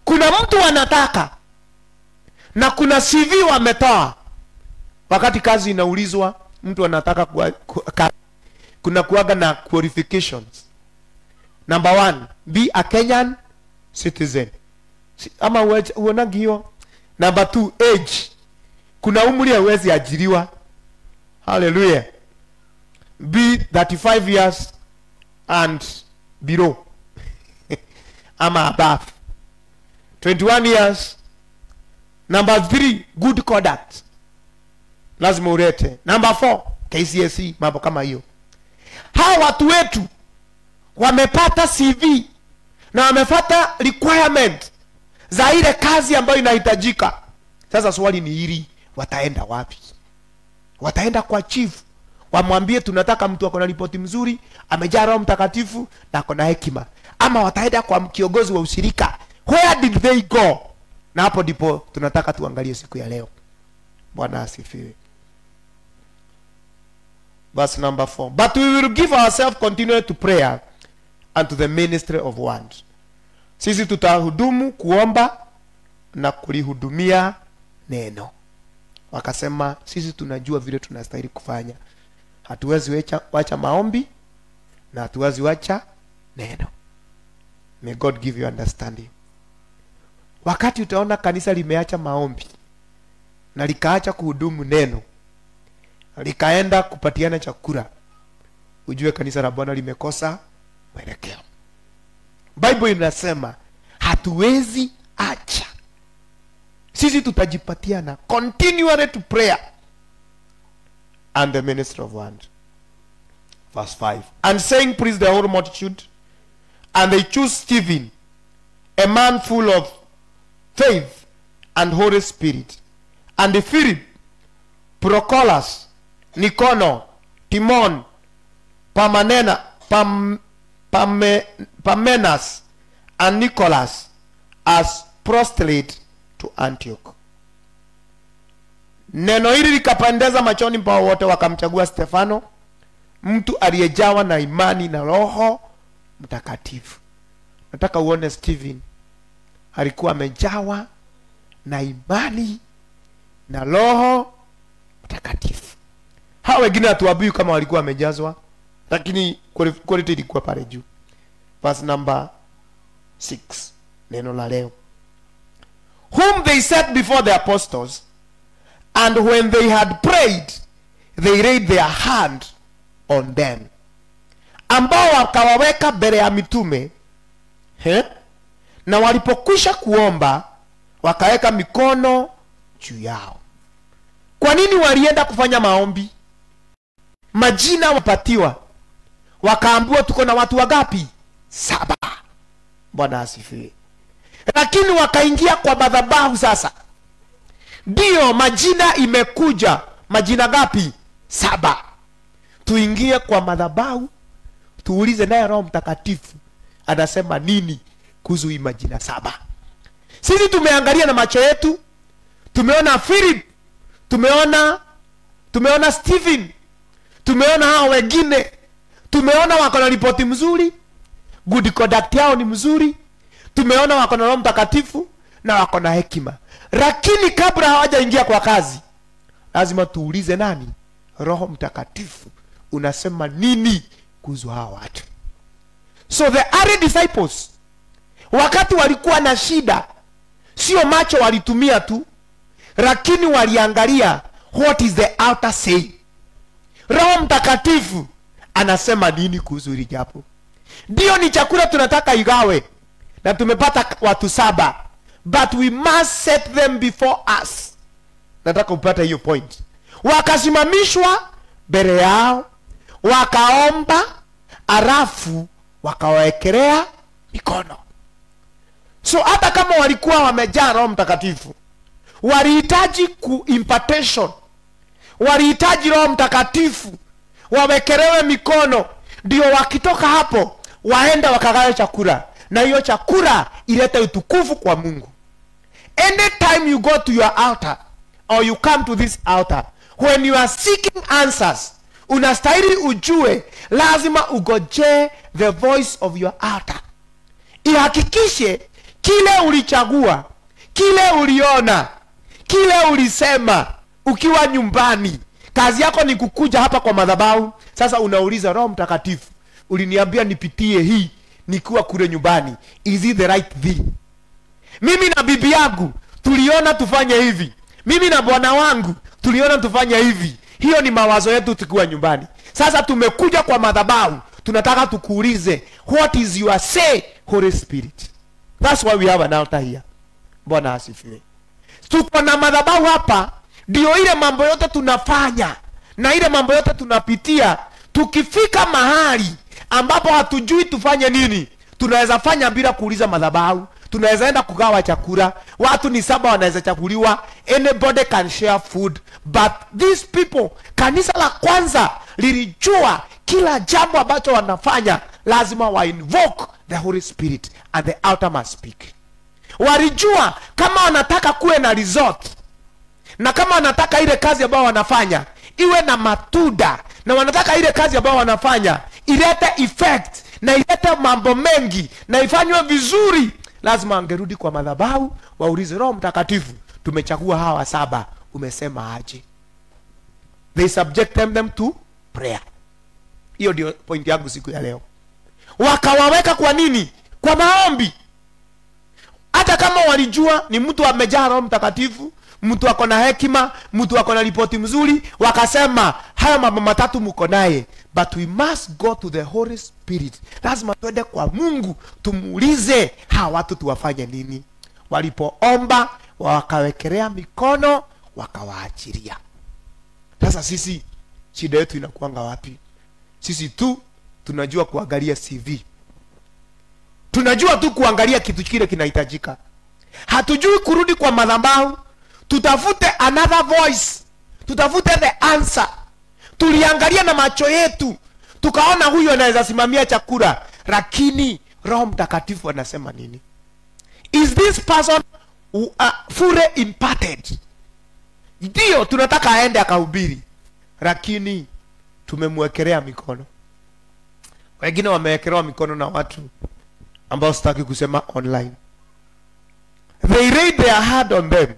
kuna mtu anataka na kuna cv wametoa wakati kazi inaulizwa mtu anataka kuwa, ku, ka, kuna kuaga na qualifications number one be a kenyan citizen Si- ama uwe- uonagi hiyo number two age kuna umri hauwezi ajiriwa haleluya be 35 years and below ama above 21 years number three good conduct lazima ulete number four kcse mambo kama hiyo hawa watu wetu wamepata cv na wamepata requirement za ile kazi ambayo inahitajika sasa swali ni hili wataenda wapi wataenda kwa chief wamwambie tunataka mtu ako na ripoti mzuri amejaa roho mtakatifu na ako na hekima ama wataenda kwa kiongozi wa ushirika where did they go na hapo ndipo tunataka tuangalie siku ya leo bwana asifiwe verse number four but we will give ourselves continually to prayer and to the ministry of word sisi tutahudumu kuomba na kulihudumia neno wakasema sisi tunajua vile tunastahili kufanya hatuwezi wacha, wacha maombi na hatuwezi wacha neno may god give you understanding wakati utaona kanisa limeacha maombi na likaacha kuhudumu neno likaenda kupatiana chakula ujue kanisa la bwana limekosa mwelekeo bible inasema hatuwezi acha sisi tutajipatiana continually to prayer and the ministry of word verse 5 and saying praise the whole multitude and they choose stephen a man full of faith and holy spirit and the philip procolas nicono timon pamanena pam, pame, pamenas and nicholas as proselyte to antioch neno hili likapendeza machoni pao wote wakamchagua stefano mtu aliyejawa na imani na roho mtakatifu nataka uone stephen alikuwa amejawa na imani na roho mtakatifu hawa wengine hatuambiwi kama walikuwa wamejazwa lakini quali- quality ilikuwa pale juu verse number 6 neno la leo whom they set before the apostles and when they had prayed they laid their hand on them ambao wakawaweka mbele ya mitume he? na walipokwisha kuomba wakaweka mikono juu yao kwa nini walienda kufanya maombi majina wapatiwa wakaambiwa tuko na watu wagapi saba bwana asifiwe lakini wakaingia kwa madhabahu sasa ndiyo majina imekuja majina gapi saba tuingie kwa madhabahu tuulize naye roho mtakatifu anasema nini kuhusu hii majina saba sisi tumeangalia na macho yetu tumeona philip tumeona tumeona stephen tumeona hao wengine tumeona wako na ripoti mzuri good conduct yao ni mzuri tumeona wako na roho mtakatifu na wako na hekima lakini kabla hawajaingia kwa kazi lazima tuulize nani roho mtakatifu unasema nini kuhusu hawa watu so the early disciples wakati walikuwa na shida sio macho walitumia tu lakini waliangalia what is the outer saying roho mtakatifu anasema nini kuhusu hili japo ndio ni chakula tunataka igawe na tumepata watu saba but we must set them before us nataka upata hiyo point wakasimamishwa mbele yao wakaomba arafu wakawawekelea mikono so hata kama walikuwa wamejaa roho mtakatifu walihitaji ku impartation walihitaji roho mtakatifu wawekelewe mikono ndio wakitoka hapo waende wakagawe chakula na hiyo chakula ilete utukufu kwa mungu anytime you go to your altar or you come to this altar when you are seeking answers unastahili ujue lazima ugojee the voice of your altar ihakikishe kile ulichagua kile uliona kile ulisema ukiwa nyumbani kazi yako ni kukuja hapa kwa madhabahu sasa unauliza roho mtakatifu uliniambia nipitie hii nikiwa kule nyumbani is it the right thing mimi na bibi yangu tuliona tufanye hivi mimi na bwana wangu tuliona tufanye hivi hiyo ni mawazo yetu tukiwa nyumbani sasa tumekuja kwa madhabahu tunataka tukuulize what is your say holy spirit thats why we have an altar here bwana asifiwe tuko na madhabahu hapa ndio ile mambo yote tunafanya na ile mambo yote tunapitia tukifika mahali ambapo hatujui tufanye nini tunaweza fanya bila kuuliza madhabahu tunaweza enda kugawa chakula watu ni saba wanaweza chakuliwa anybody can share food but these people kanisa la kwanza lilijua kila jambo ambacho wanafanya lazima wa invoke the holy spirit and the altar must speak walijua kama wanataka kuwe na resort na kama wanataka ile kazi ambayo wanafanya iwe na matunda na wanataka ile kazi ambayo wanafanya ilete effect na ilete mambo mengi na ifanywe vizuri lazima angerudi kwa madhabahu waulize roho mtakatifu tumechagua hawa saba umesema aje they subjected them to prayer hiyo ndio point yangu siku ya leo wakawaweka kwa nini kwa maombi hata kama walijua ni mtu amejaa roho mtakatifu mtu ako na hekima mtu ako na ripoti mzuri wakasema haya mambo matatu mko naye but we must go to the holy spirit lazima twende kwa mungu tumuulize hawa watu tuwafanye nini walipoomba wakawekelea mikono wakawaachilia sasa sisi shida yetu inakuanga wapi sisi tu tunajua kuangalia cv tunajua tu kuangalia kitu kile kinahitajika hatujui kurudi kwa madhabahu tutafute another voice tutafute the answer tuliangalia na macho yetu tukaona huyu anaweza simamia chakula lakini roho mtakatifu anasema nini is this person uh, fully imparted ndio tunataka aende akahubiri lakini tumemwekelea mikono wengine wamewekelewa mikono na watu ambao sitaki kusema online they laid their hand on them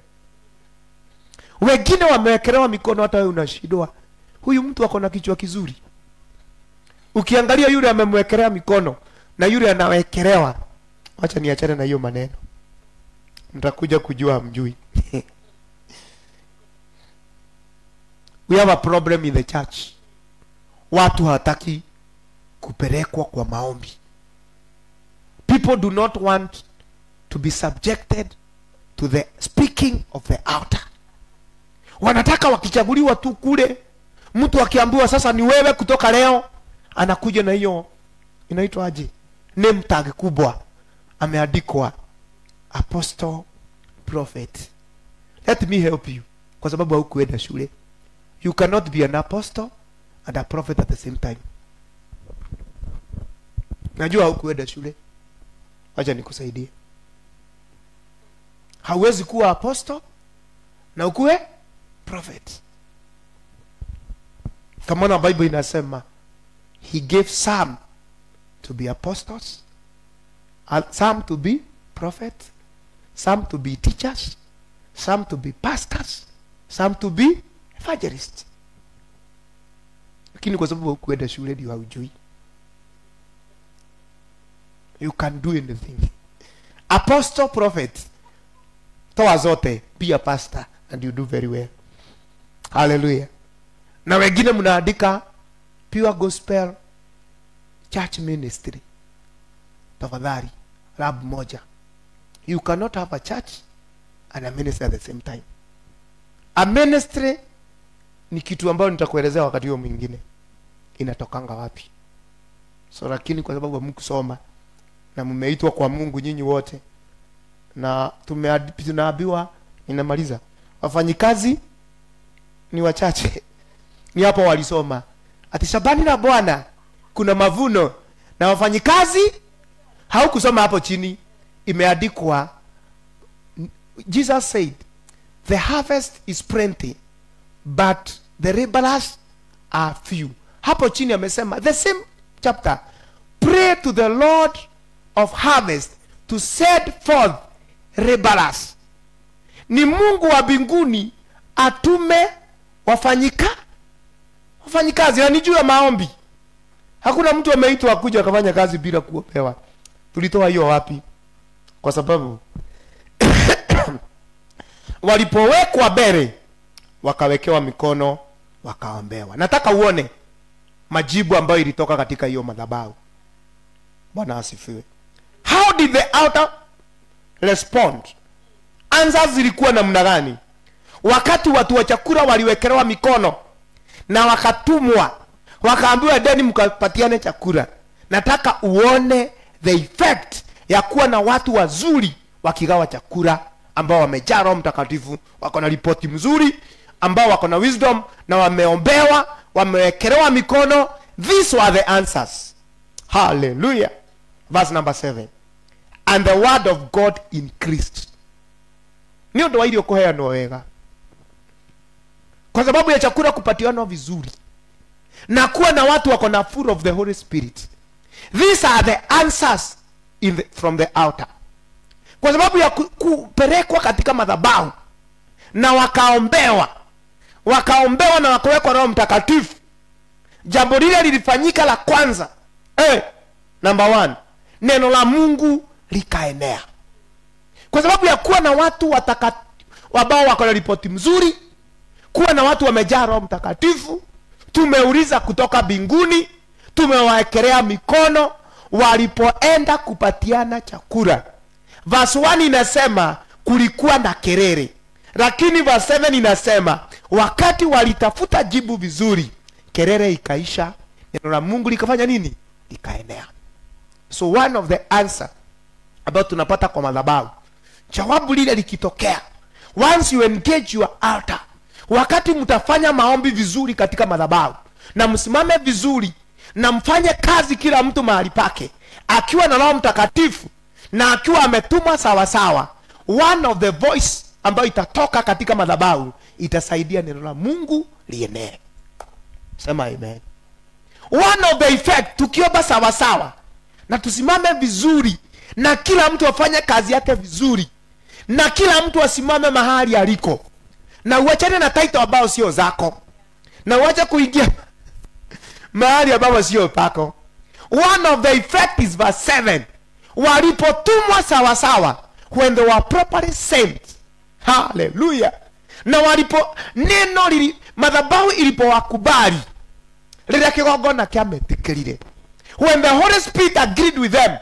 wengine wamewekelewa mikono hata wewe unashindwa huyu mtu ako na kichwa kizuri ukiangalia yule amemwekelea mikono na yule anawekelewa wacha niachane na hiyo maneno mtakuja kujua mjui we have a problem in the church watu hawataki kupelekwa kwa maombi people do not want to be subjected to the speaking of the outer wanataka wakichaguliwa tu kule mtu akiambiwa sasa ni wewe kutoka leo anakuja na hiyo inaitwa aje name tag kubwa ameandikwa apostle prophet let me help you kwa sababu haukuenda shule you cannot be an apostle and a prophet at the same time najua haukuenda shule wacha nikusaidie hauwezi kuwa apostle na ukuwe prophet kama na bible inasema he gave some to be apostles and some to be prophet some to be teachers some to be pastors some to be evangelists lakini kwa sababu hukuenda shule ndio haujui you can do anything apostle prophet toa zote be a pastor and you do very well haleluya na wengine mnaandika pure gospel church ministry tafadhali lab moja you cannot have a church and a ministry at the same time a ministry ni kitu ambayo nitakuelezea wakati huo mwingine inatokanga wapi so lakini kwa sababu hamkusoma na mmeitwa kwa mungu nyinyi wote na tumeadi- tunaambiwa inamaliza wafanyikazi ni wachache ni hapo walisoma ati shabani na bwana kuna mavuno na wafanyikazi haukusoma hapo chini imeandikwa jesus said the harvest is plenty but the laborers are few hapo chini amesema the same chapter pray to the lord of harvest to send forth laborers ni mungu wa mbinguni atume wafanyika wafanyikazi na ni juu ya maombi hakuna mtu ameitwa akuja akafanya kazi bila kuopewa tulitoa hiyo wapi kwa sababu walipowekwa mbele wakawekewa mikono wakaombewa nataka uone majibu ambayo ilitoka katika hiyo madhabahu bwana asifiwe how did the outer respond answers zilikuwa namna gani wakati watu wa chakula waliwekelewa mikono na wakatumwa wakaambiwa deni mkapatiane chakula nataka uone the effect ya kuwa na watu wazuri wakigawa chakula ambao wamejaa roho mtakatifu wako na ripoti mzuri ambao wako na wisdom na wameombewa wamewekelewa mikono these were the answers hallelujah verse number 7 and the word of god increased nĩ ũndũ wa irio kũheanwo wega kwa sababu ya chakula kupatianwa vizuri na kuwa na watu wako na full of the holy spirit these are the answers in the, from the outer kwa sababu ya ku- kupelekwa katika madhabahu na wakaombewa wakaombewa na wakawekwa roho mtakatifu jambo lile lilifanyika la kwanza eh, number one neno la mungu likaenea kwa sababu ya kuwa na watu wataka ambao wako na ripoti mzuri kuwa na watu wamejaa roho mtakatifu tumeuliza kutoka mbinguni tumewaekelea mikono walipoenda kupatiana chakula verse 1 inasema kulikuwa na kelele lakini verse 7 inasema wakati walitafuta jibu vizuri kelele ikaisha neno la mungu likafanya nini likaenea so one of the answer ambayo tunapata kwa madhabahu jawabu lile likitokea once you engage your altar wakati mtafanya maombi vizuri katika madhabahu na msimame vizuri na mfanye kazi kila mtu mahali pake akiwa na roho mtakatifu na akiwa ametumwa sawasawa one of the voice ambayo itatoka katika madhabahu itasaidia neno la mungu lienee sema amen one of the effect tukiomba sawasawa na tusimame vizuri na kila mtu afanye kazi yake vizuri na kila mtu asimame mahali aliko na uachane na title ambao sio zako na uache kuingia mahali ambapo sio pako one of the effect is verse 7 walipotumwa sawasawa when they were properly sent haleluya na walipo neno lili madhabahu ilipowakubali rĩrĩa kĩgongona kĩametĩkĩrire when the holy spirit agreed with them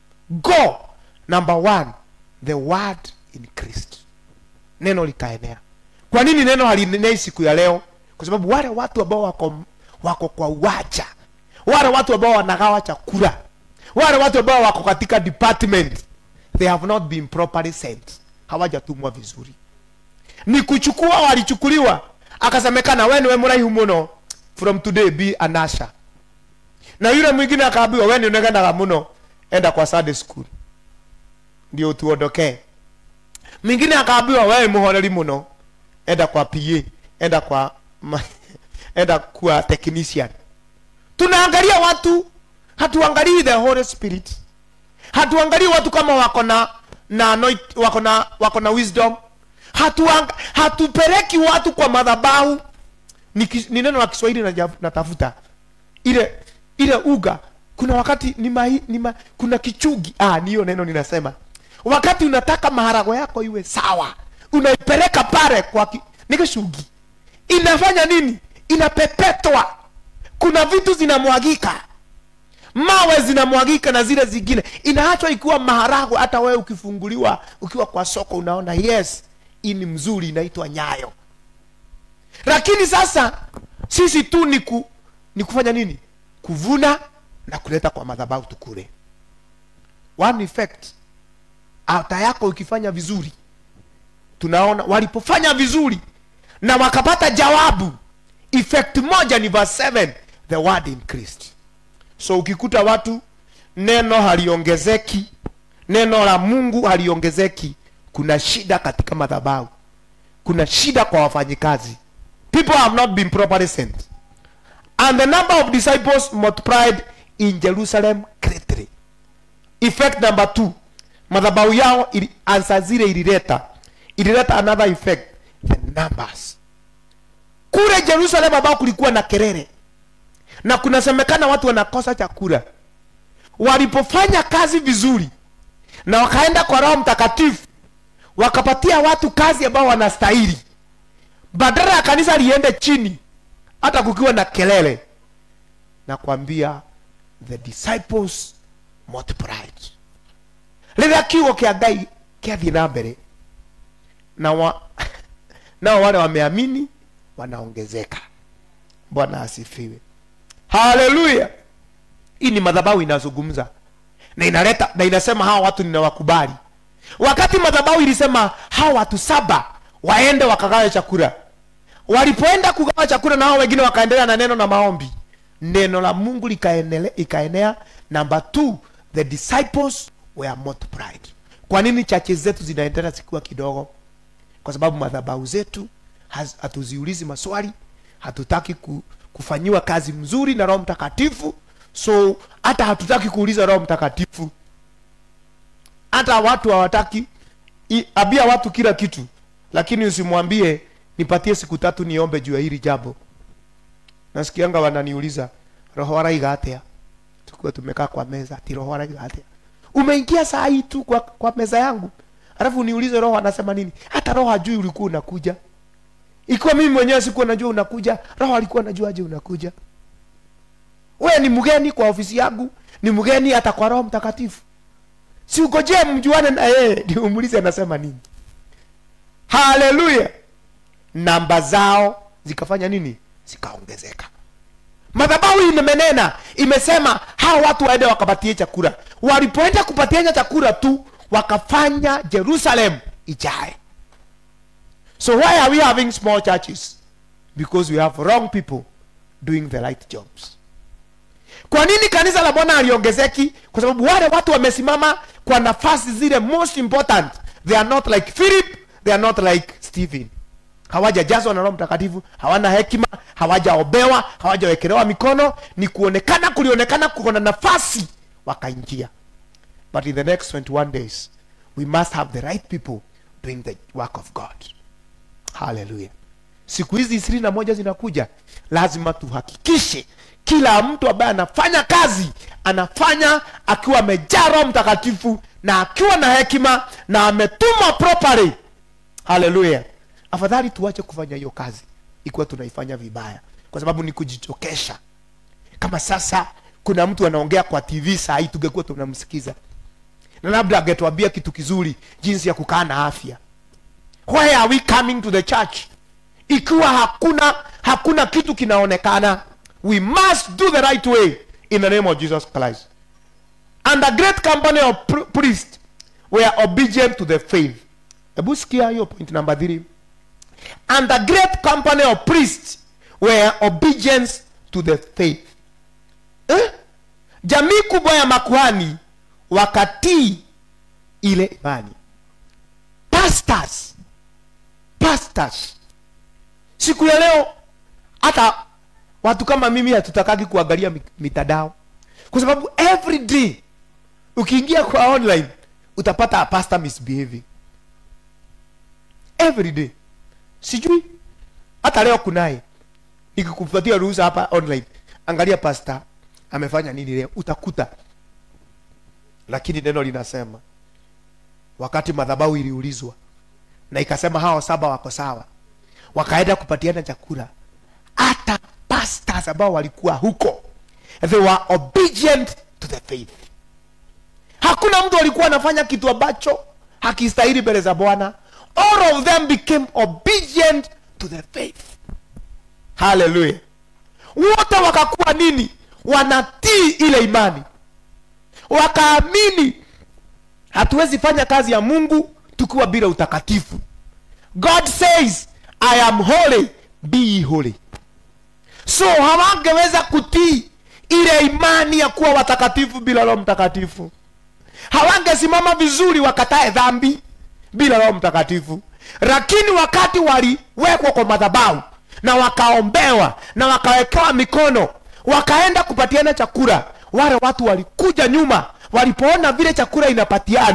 go number one the word increased neno likaenea kwa nini neno halinenei siku ya leo kwa sababu wale watu ambao wako wako kwa uwacha wale watu ambao wanagawa chakula wale watu ambao wako katika department they have not been properly sent hawajatumwa vizuri ni kuchukua walichukuliwa akasemekana we niwe mraihu muno from today be an usher na yule mwingine akaambiwa we nionegenaga muno enda kwa Sunday school ndio utuondokee mwingine akaambiwa wewe muhoreri muno enda kwa PA enda kwa ma, enda kwa technician tunaangalia watu hatuangalii the holy spirit hatuangalii watu kama wako na na anoint- wako na wako na wisdom Hatuang, hatupeleki watu kwa madhabahu ni, kis- ni neno la kiswahili naja- natafuta ile ile uga kuna wakati ni mahi, ni ma, kuna kichugi ah ni hiyo neno ninasema wakati unataka maharago yako iwe sawa unaipeleka pale kwa ki, ni kishugi inafanya nini inapepetwa kuna vitu zinamwagika mawe zinamwagika na zile zingine inaachwa ikiwa maharago hata wewe ukifunguliwa ukiwa kwa soko unaona yes hii ni mzuri inaitwa nyayo lakini sasa sisi tu ni, ku, ni kufanya nini kuvuna na kuleta kwa madhabahu tukule one effect alta yako ikifanya vizuri tunaona walipofanya vizuri na wakapata jawabu effect moja ni verse 7 the word increased so ukikuta watu neno haliongezeki neno la mungu haliongezeki kuna shida katika madhabahu kuna shida kwa wafanyikazi people have not been properly sent and the number of disciples multiplied in jerusalem greatly effect number two madhabau yao ili, ansa zile ilileta ilileta another effect the numbers kule jerusalem ambao kulikuwa na kelele na kunasemekana watu wanakosa chakula walipofanya kazi vizuri na wakaenda kwa roho mtakatifu wakapatia watu kazi ambao wanastahili badala ya kanisa liende chini hata kukiwa na kelele na kuambia the disciples multiplied rĩrĩa kiugo kĩa ngai kĩathiĩ na mbere na wa, nao wale wameamini wanaongezeka bwana asifiwe haleluya hii ni madhabahu inazungumza na inaleta na inasema hawa watu ninawakubali wakati madhabahu ilisema hawa watu saba waende wakagawe chakula walipoenda kugawa chakula na hao wengine wakaendelea na neno na maombi neno la mungu likaenele- ikaenea number two the disciples were multiplied kwa nini chache zetu zinaendelea zikiwa kidogo kwa sababu madhabahu zetu haz- hatuziulizi maswali hatutaki ku, kufanyiwa kazi mzuri na roho mtakatifu so hata hatutaki kuuliza roho mtakatifu hata watu hawataki i- ambia watu kila kitu lakini usimwambie nipatie siku tatu niombe juu ya hili jambo nasikianga wananiuliza roho araiga atia tukiwa tumekaa kwa meza ati roho araiga atia umeingia saa hii tu kwa, kwa meza yangu alafu niulize roho anasema nini hata roho hajui ulikuwa unakuja ikiwa mimi mwenyewe sikuwa najua unakuja roho alikuwa najua aje unakuja wewe ni mgeni kwa ofisi yangu ni mgeni hata kwa roho mtakatifu si ugojee mjuane na yeye ndio umulize anasema nini haleluya namba zao zikafanya nini zikaongezeka madhabahu imenena imesema hawa watu waende wakapatie chakula walipoenda kupatiana chakula tu wakafanya jerusalem ijae so why are we having small churches because we have wrong people doing the right jobs kwa nini kanisa la bwana aliongezeki kwa sababu wale watu wamesimama kwa nafasi zile most important they are not like philip they are not like stephen hawajajazwa na roho mtakatifu hawana hekima hawajaobewa hawajawekelewa mikono ni kuonekana kulionekana kuko na nafasi wakaingia but in the next 21 days we must have the right people doing the work of god haleluya siku hizi ishirini na moja zinakuja lazima tuhakikishe kila mtu ambaye anafanya kazi anafanya akiwa amejaa roho mtakatifu na akiwa na hekima na ametumwa properly haleluya afadhali tuache kufanya hiyo kazi ikiwa tunaifanya vibaya kwa sababu ni kujichokesha kama sasa kuna mtu anaongea kwa tv saa hii tungekuwa tunamsikiza na labda angetuambia kitu kizuri jinsi ya kukaa na afya why are we coming to the church ikiwa hakuna hakuna kitu kinaonekana we must do the right way in the name of jesus christ and the great company of pr- priests were obedient to the faith hebu sikia hiyo point number three and the great company of priests were obedience to the faith eh? jamii kubwa ya makuhani wakatii ile imani pastors pastors siku ya leo hata watu kama mimi hatutakagi kuangalia mi- mitandao kwa sababu every day ukiingia kwa online utapata a pastor misbehaving every day sijui hata leo kunaye nikikupatia ruhusa hapa online angalia pastor amefanya nini leo utakuta lakini neno linasema wakati madhabahu iliulizwa na ikasema hao saba wako sawa wakaenda kupatiana chakula hata pastors ambao walikuwa huko they were obedient to the faith hakuna mtu alikuwa anafanya kitu ambacho hakistahili mbele za bwana all of them became obedient to the faith haleluya wote wakakuwa nini wanatii ile imani wakaamini hatuwezi fanya kazi ya mungu tukiwa bila utakatifu god says i am holy be ye holy so hawangeweza kutii ile imani ya kuwa watakatifu bila roho mtakatifu hawangesimama vizuri wakatae dhambi bila roho mtakatifu lakini wakati waliwekwa kwa madhabahu na wakaombewa na wakawekewa mikono wakaenda kupatiana chakula wale watu walikuja nyuma walipoona vile chakula inapatianwa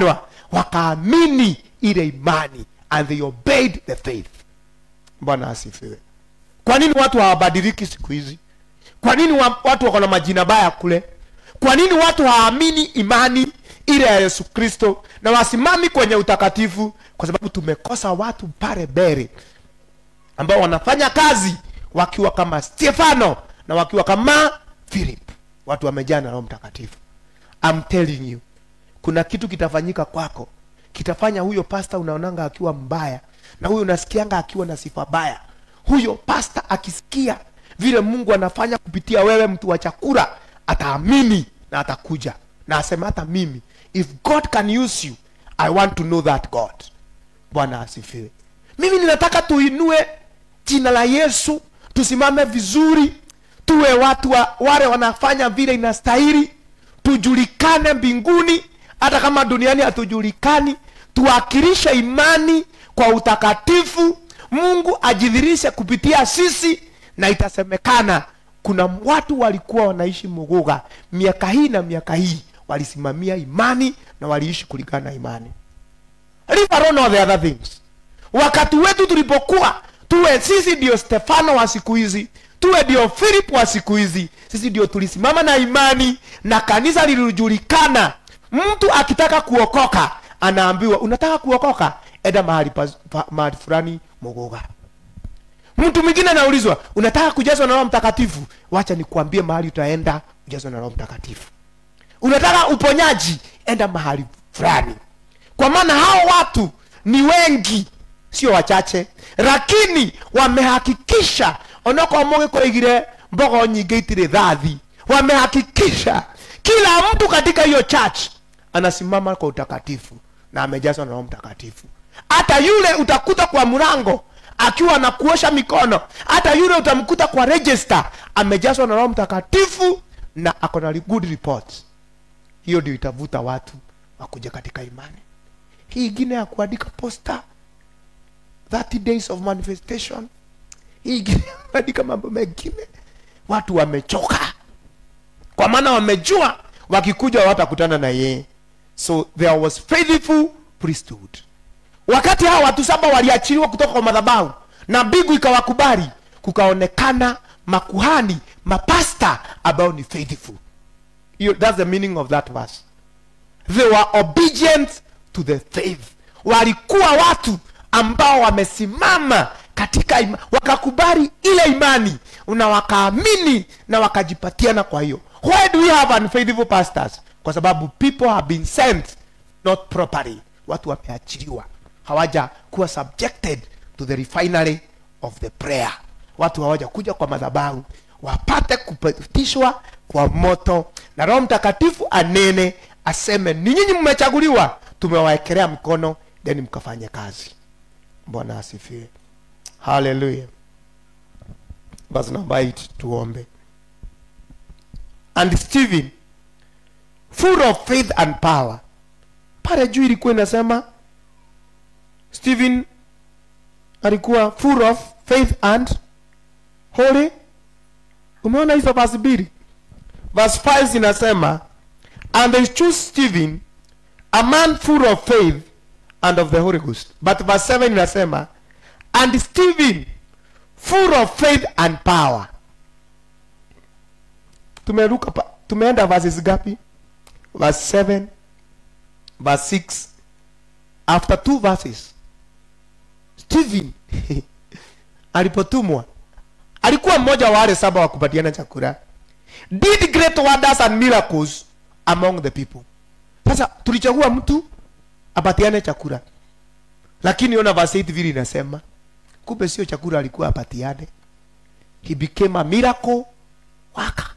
wakaamini ile imani and they obeyed the faith bwana asifiwe kwa nini watu hawabadiliki siku hizi kwa nini wa, watu wako na majina baya kule kwa nini watu hawaamini imani ile ya yesu kristo na wasimami kwenye utakatifu kwa sababu tumekosa watu pale mbele ambao wanafanya kazi wakiwa kama stefano na wakiwa kama philip watu wamejaa na roho mtakatifu I'm telling you kuna kitu kitafanyika kwako kitafanya huyo pasta unaonanga akiwa mbaya na huyo unasikianga akiwa na sifa baya huyo pasta akisikia vile mungu anafanya kupitia wewe mtu wa chakula ataamini na atakuja na asema hata mimi if god can use you i want to know that god bwana asifiwe mimi ninataka tuinue jina la yesu tusimame vizuri tuwe watu wa, wale wanafanya vile inastahili tujulikane mbinguni hata kama duniani hatujulikani tuwakilishe imani kwa utakatifu mungu ajidhirishe kupitia sisi na itasemekana kuna watu walikuwa wanaishi muguga miaka hii na miaka hii walisimamia imani na waliishi kulingana na imani leave alone all the other things wakati wetu tulipokuwa tuwe sisi ndio stefano wa siku hizi tuwe ndio philip wa siku hizi sisi ndio tulisimama na imani na kanisa lilijulikana mtu akitaka kuokoka anaambiwa unataka kuokoka enda mahali, pa, pa, mahali fulani muguga mtu mwingine anaulizwa unataka kujazwa na roho mtakatifu wacha nikuambie mahali utaenda ujazwa na roho mtakatifu unataka uponyaji enda mahali fulani kwa maana hao watu ni wengi sio wachache lakini wamehakikisha onokorwo mũgĩkũrĩgire mbogo nyingĩ itirĩ thathi wamehakikisha kila mtu katika hiyo church anasimama kwa utakatifu na amejazwa na roho mtakatifu hata yule utakuta kwa mlango akiwa na kuosha mikono hata yule utamkuta kwa register amejazwa na roho mtakatifu na ako na good report hiyo ndio itavuta watu wakuja katika imani hii ingine ya kuandika posta 30 days of manifestation hii ingine ya kuandika mambo mengine watu wamechoka kwa maana wamejua wakikuja watakutana na yeye so there was faithful priesthood wakati hawa watu saba waliachiliwa kutoka kwa madhabahu na mbingu ikawakubali kukaonekana makuhani mapasta ambao ni faithful hiyo that's the meaning of that verse they were obedient to the faith walikuwa watu ambao wamesimama katika ima, wakakubali ile imani na wakaamini na wakajipatiana kwa hiyo why do we have unfaithful pastors kwa sababu people have been sent not properly watu wameachiliwa hawaja kuwa subjected to the refinery of the prayer watu hawaja kuja kwa madhabahu wapate kupitishwa kwa moto na roho mtakatifu anene aseme ni nyinyi mmechaguliwa tumewaekelea mkono then mkafanye kazi bwana asifiwe haleluya basi namba 8 tuombe and stephen full of faith and power pale juu ilikuwa inasema stephen alikuwa full of faith and holy umeona hizo verse mbili verse 5 zinasema and they choose stephen a man full of faith and of the holy ghost but verse 7 inasema and stephen full of faith and power tumeruka pa, tumeenda verses gapi verse 7 verse 6 after two verses stephen alipotumwa alikuwa mmoja wa wale saba wa kupatiana chakula did great wonders and miracles among the people sasa tulichagua mtu apatiane chakula lakini ona verse 8 vile inasema kumbe sio chakula alikuwa apatiane he became a miracle worker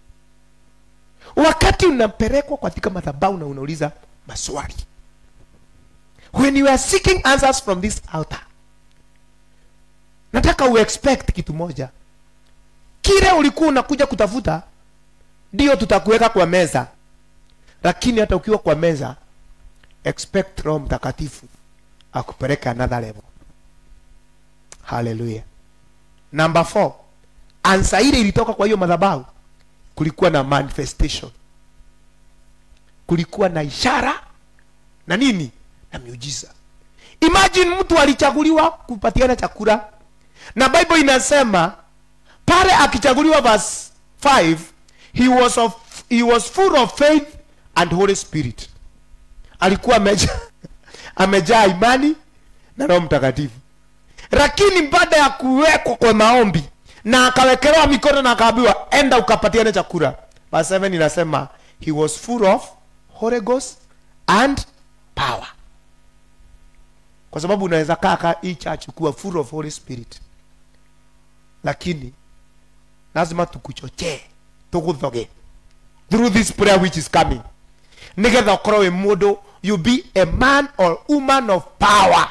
wakati unapelekwa katika madhabahu na unauliza maswali when you are seeking answers from this altar nataka uexpect kitu moja kile ulikuwa unakuja kutafuta ndio tutakuweka kwa meza lakini hata ukiwa kwa meza expect roho mtakatifu akupeleke another level haleluya number four ansa ile ilitoka kwa hiyo madhabahu kulikuwa na manifestation kulikuwa na ishara na nini na miujiza imagine mtu alichaguliwa kupatiana chakula na bible inasema pale akichaguliwa verse 5 he was, of, he was full of faith and holy spirit alikuwa ameja, amejaa imani na roho mtakatifu lakini baada ya kuwekwa kwa maombi na akawekelewa mikono na akaambiwa enda ukapatiane chakula verse 7 inasema he was full of holy ghost and power kwa sababu unaweza kaa ka hii church kuwa full of holy spirit lakini lazima tukuchochee tuguthoge through this prayer which is coming nigetha ukorwo wi mundu you be a man or woman of power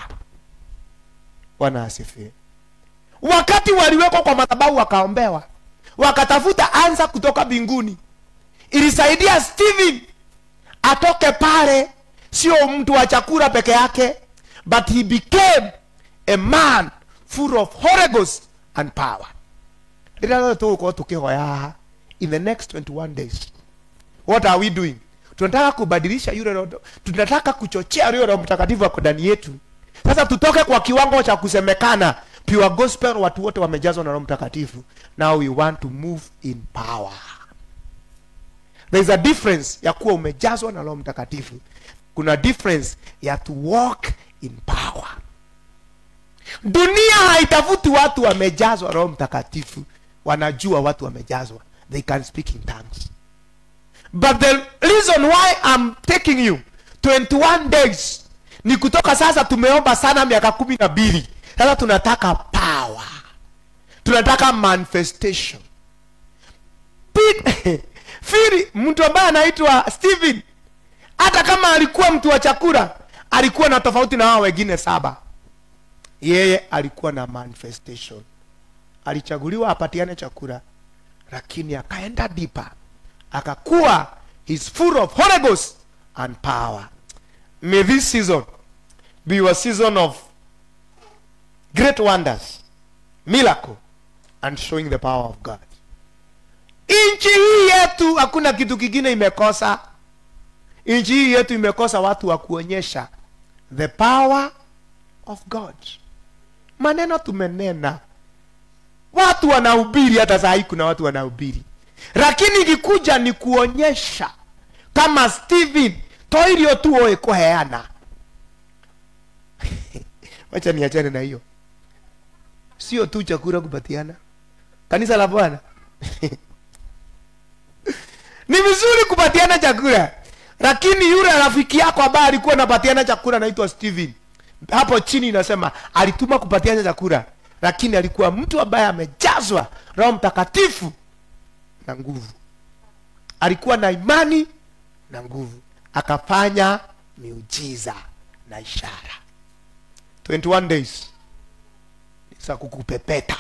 bwana asifiwe wakati waliwekwa kwa madhabahu wakaombewa wakatafuta ansa kutoka mbinguni ilisaidia stephen atoke pale sio mtu wa chakula peke yake but he became a man full of Holy Ghost and power rĩrĩa rĩothe tũgũkorwo tũkĩhoya haha in the next 21 days what are we doing tunataka kubadilisha yule roho tunataka kuchochea yule roho mtakatifu wako ndani yetu sasa tutoke kwa kiwango cha kusemekana pure gospel watu wote wamejazwa na roho mtakatifu now we want to move in power there is a difference ya kuwa umejazwa na roho mtakatifu kuna difference ya to walk in power dunia haitafuti watu wamejazwa roho mtakatifu wanajua watu wamejazwa they can speak in tongues but the reason why I'm taking you 21 days ni kutoka sasa tumeomba sana miaka kumi na mbili sasa tunataka power tunataka manifestation Pete- firi mtu ambaye anaitwa stephen hata kama alikuwa mtu wa chakula alikuwa na tofauti na wao wengine saba yeye alikuwa na manifestation alichaguliwa apatiane chakula lakini akaenda dipa akakuwa he's full of Holy Ghost and power may this season be your season of great wonders miracle and showing the power of God nchi hii yetu hakuna kitu kingine imekosa nchi hii yetu imekosa watu wa kuonyesha the power of god maneno tumenena watu wanahubiri hata saa hii kuna watu wanahubiri lakini ikikuja ni kuonyesha kama stephen toirio tu oe kuheana wacha niachane na hiyo sio tu chakula kupatiana kanisa la bwana ni vizuri kupatiana chakula lakini yule rafiki yako ambaye alikuwa anapatiana chakula anaitwa Steven hapo chini inasema alituma kupatiana chakula lakini alikuwa mtu ambaye amejazwa roho mtakatifu na nguvu alikuwa na imani na nguvu akafanya miujiza na ishara 21 days ni za kukupepeta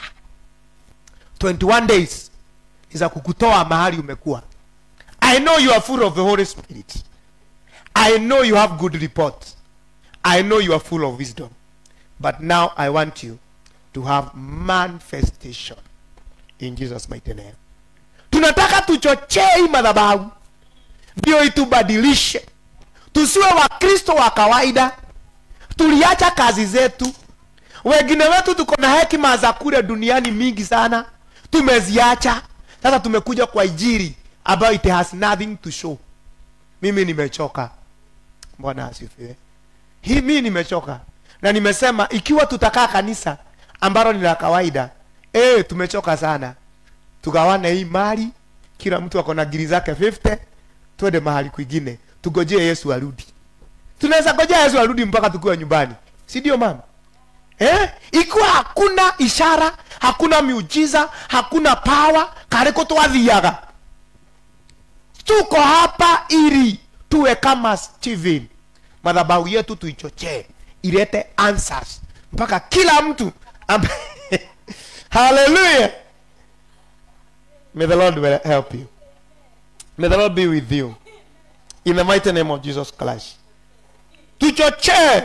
21 days ni za kukutoa mahali umekuwa I know you are full of the Holy Spirit. I know you have good report. I know you are full of wisdom. But now I want you to have manifestation in Jesus mighty name. Tunataka tuchochee hii madhabahu ndio itubadilishe, tusiwe wakristo wa kawaida. Tuliacha kazi zetu, wengine wetu tuko na hekima za kule duniani mingi sana, tumeziacha. Sasa tumekuja kwa ijiri ambayo it has nothing to show. Mimi nimechoka. Bwana asifiwe. Hii mimi nimechoka na nimesema ikiwa tutakaa kanisa ambalo ni la kawaida, eh, tumechoka sana. Tugawane hii mali, kila mtu ako na giri zake 50, twende mahali kwingine, tugojee Yesu arudi. Tunaweza gojea Yesu arudi mpaka tukiwa nyumbani, si ndio mama? Eh? Ikiwa hakuna ishara, hakuna miujiza, hakuna power, kareko twathiaga tuko hapa ili tuwe kama Steven. Madhabahu yetu tuichochee ilete answers mpaka kila mtu ambaye haleluya. May the Lord will help you. May the Lord be with you. In the mighty name of Jesus Christ. Tuchochee.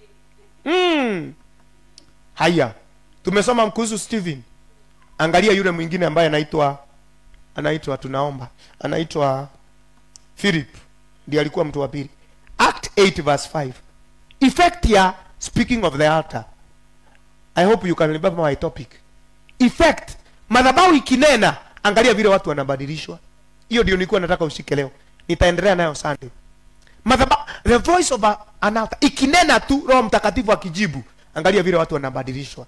Mm. Haya. Tumesoma kuhusu Steven. Angalia yule mwingine ambaye anaitwa anaitwa tunaomba anaitwa philip ndiye alikuwa mtu wa pili act 8 verse 5 effect ya speaking of the altar i hope you can remember my topic effect madhabahu ikinena angalia vile watu wanabadilishwa hiyo ndio nilikuwa nataka ushike leo nitaendelea nayo sunday madhabahu the voice of a, an altar ikinena tu roho mtakatifu akijibu angalia vile watu wanabadilishwa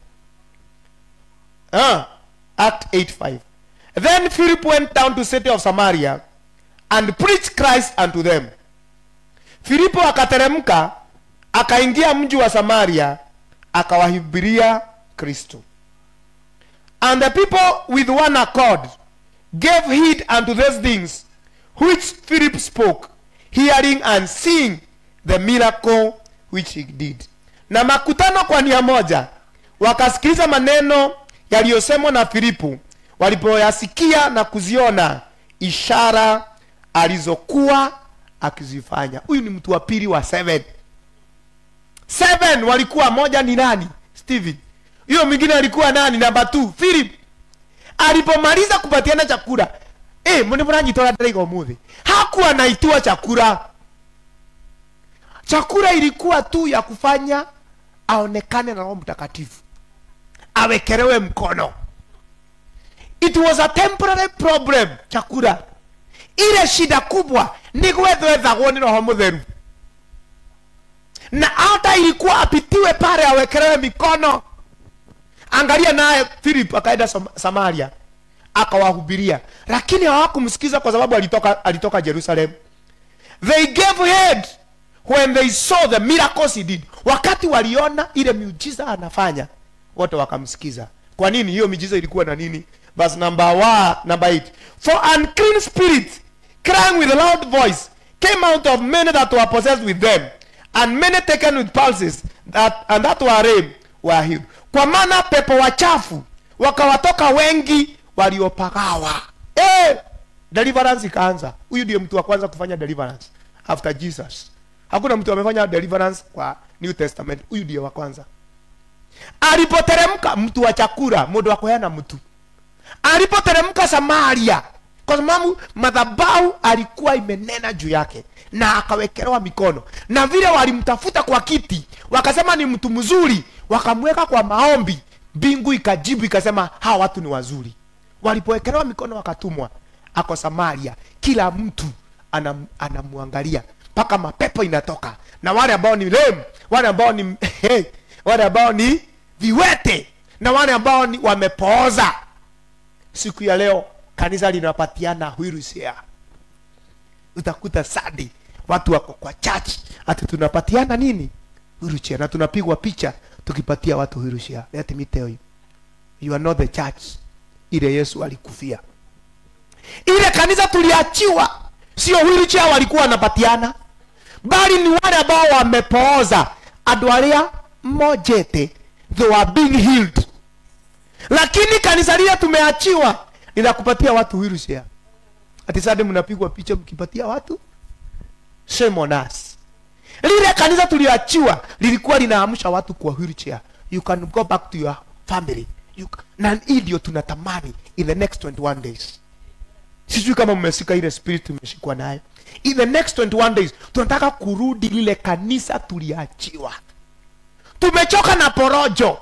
ah, act 85 then philip went down to city of samaria and preached christ unto them filipo akateremka akaingia mji wa samaria akawahubiria kristo and the people with one accord gave heed unto those things which philip spoke hearing and seeing the miracle which he did na makutano kwa nia moja wakasikiliza maneno yaliyosemwa na filipo walipoyasikia na kuziona ishara alizokuwa akizifanya huyu ni mtu wa pili wa seven seven walikuwa moja ni nani steven hiyo mwingine alikuwa nani namba two philip alipomaliza kupatiana chakula eh mbona mnajitoa ndaiga umuthi hakuwa naitiwa chakula chakula ilikuwa tu ya kufanya aonekane na roho mtakatifu awekelewe mkono it was a temporary problem chakula ile shida kubwa ni gwethwethagwo ni roho mutheru na hata ilikuwa apitiwe pale awekelewe mikono angalia naye philip akaenda Sam- samaria akawahubiria lakini hawakumsikiza kwa sababu alitoka alitoka jerusalem they gave head when they saw the miracles he did wakati waliona ile miujiza anafanya wote wakamsikiza kwa nini hiyo miujiza ilikuwa na nini verse number wa, number 8 for unclean spirit crying with a loud voice came out of many that were possessed with them and many taken with pulses that, and that were lame were healed kwa maana pepo wachafu wakawatoka wengi waliopagawa eh deliverance ikaanza huyu ndiye mtu wa kwanza kufanya deliverance after jesus hakuna mtu amefanya deliverance kwa new testament huyu ndiye wa kwanza alipoteremka mtu wa chakula mundu wa kuheana mtu alipoteremka samaria kwa sababu madhabahu alikuwa imenena juu yake na akawekelewa mikono na vile walimtafuta kwa kiti wakasema ni mtu mzuri wakamweka kwa maombi mbingu ikajibu ikasema hawa watu ni wazuri walipowekelewa mikono wakatumwa ako samaria kila mtu anam, anamwangalia mpaka mapepo inatoka na wale ambao ni lem wale ambao ni wale ambao ni viwete na wale ambao ni wamepooza siku ya leo kanisa linapatiana wheelchair utakuta sadi watu wako kwa church ati tunapatiana nini wheelchair na tunapigwa picha tukipatia watu wheelchair let me tell you you are not the church ile yesu alikufia ile kanisa tuliachiwa sio wheelchair walikuwa wanapatiana bali ni wale ambao wamepooza andu aria mojete they were being healed lakini kanisa lile tumeachiwa linakupatia watu wheelchair ati sasa mnapigwa picha mkipatia watu shame on us lile kanisa tulioachiwa lilikuwa linaamsha watu kwa wheelchair you can go back to your family you, ca- na hii ndio tunatamani in the next 21 days sijui kama mmeshika ile spirit tumeshikwa nayo in the next 21 days tunataka kurudi lile kanisa tuliachiwa tumechoka na porojo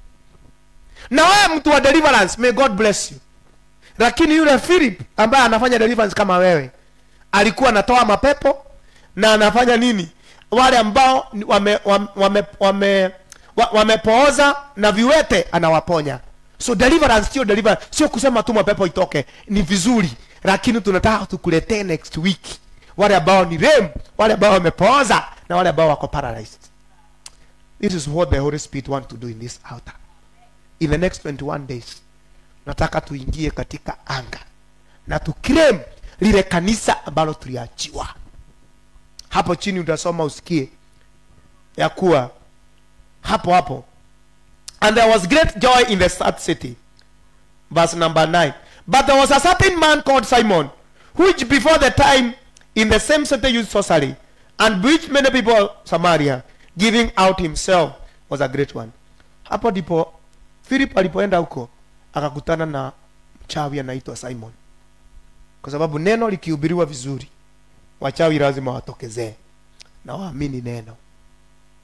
na wewe mtu wa deliverance may god bless you lakini yule philip ambaye anafanya deliverance kama wewe alikuwa anatoa mapepo na anafanya nini wale ambao ni- wame, wame, wame, wame, wa- wamepooza na viwete anawaponya so deliverance sio deliverance sio kusema tu mapepo itoke ni vizuri lakini tunataka tukuletee next week wale ambao ni rem wale ambao wamepooza na wale ambao wako paralyzed this is what the holy spirit want to do in this altar in the next 21 days nataka tuingie katika anga na tukrem lile kanisa ambalo tuliachiwa hapo chini utasoma usikie ya kuwa hapo hapo and there was great joy in the sad city verse number 9 but there was a certain man called simon which before the time in the same city used sorcery and bewitched many people of samaria giving out himself was a great one hapo ndipo philip alipoenda huko akakutana na mchawi anaitwa simon kwa sababu neno likihubiriwa vizuri wachawi lazima watokezee na waamini neno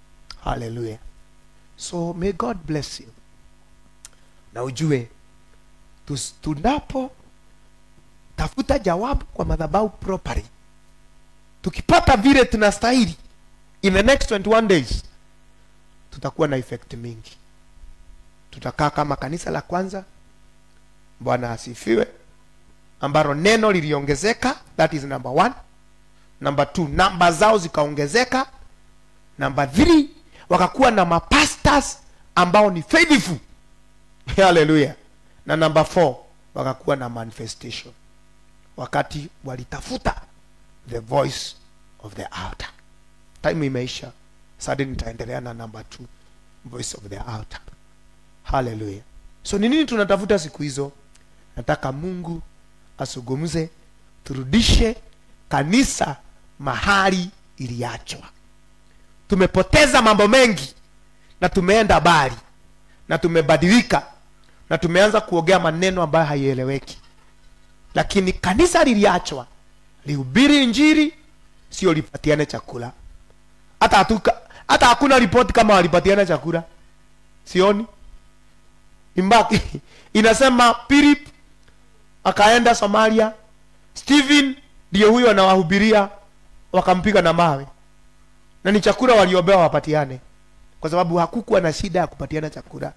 haleluya so may god bless you na ujue tus- tunapo tafuta jawabu kwa madhabahu properly tukipata vile tunastahili in the next 21 days tutakuwa na effect mingi tutakaa kama kanisa la kwanza bwana asifiwe ambalo neno liliongezeka that is number one number two namba zao zikaongezeka number three wakakuwa na mapastors ambao ni faithful haleluya na number four wakakuwa na manifestation wakati walitafuta the voice of the outer time imeisha sasa nitaendelea na number two voice of the outer haleluya so ni nini tunatafuta siku hizo nataka mungu asugumze turudishe kanisa mahali iliachwa tumepoteza mambo mengi na tumeenda mbali na tumebadilika na tumeanza kuongea maneno ambayo haieleweki lakini kanisa liliachwa lihubiri injiri sio lipatiane chakula hata hatuka hata hakuna ripoti kama walipatiana chakula sioni imbaki inasema Philip akaenda Somalia Stephen ndiye huyo anawahubiria wakampiga na mawe na ni chakula waliobewa wapatiane kwa sababu hakukuwa na shida ya kupatiana chakula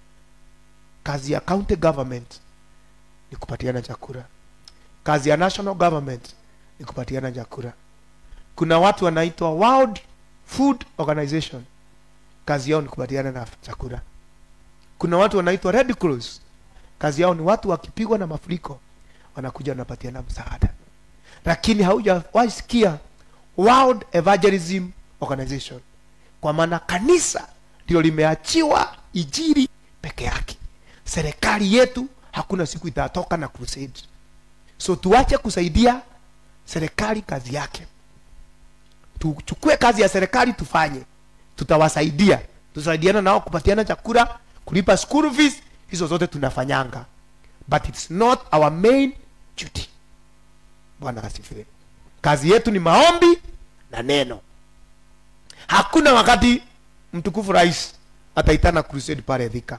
kazi ya county government ni kupatiana chakula kazi ya national government ni kupatiana chakula kuna watu wanaitwa world food organization kazi yao ni kupatiana na chakula kuna watu wanaitwa red cross kazi yao ni watu wakipigwa na mafuriko wanakuja wanapatiana msaada lakini haujawahi sikia world evangelism organization kwa maana kanisa ndio limeachiwa ijiri peke yake serikali yetu hakuna siku itatoka na crusade so tuache kusaidia serikali kazi yake tuchukue kazi ya serikali tufanye tutawasaidia tusaidiana nao kupatiana chakula kulipa school fees hizo zote tunafanyanga but it's not our main duty bwana asifiwe kazi yetu ni maombi na neno hakuna wakati mtukufu rais ataitana crusade pale dhika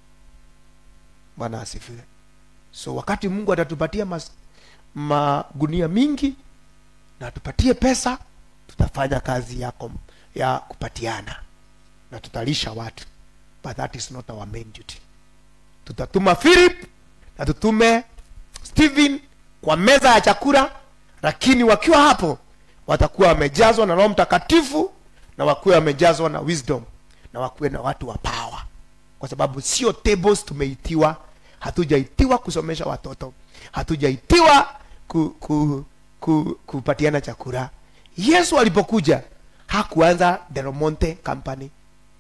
bwana asifiwe so wakati mungu atatupatia mas, magunia mingi na atupatie pesa tutafanya kazi yako ya kupatiana na tutalisha watu but that is not our main duty tutatuma philip na tutume stephen kwa meza ya chakula lakini wakiwa hapo watakuwa wamejazwa na roho mtakatifu na wakuwe wamejazwa na wisdom na wakuwe na watu wa power kwa sababu sio tables tumeitiwa hatujaitiwa kusomesha watoto hatujaitiwa ku, ku, ku, kupatiana chakula yesu alipokuja hakuanza delomonte company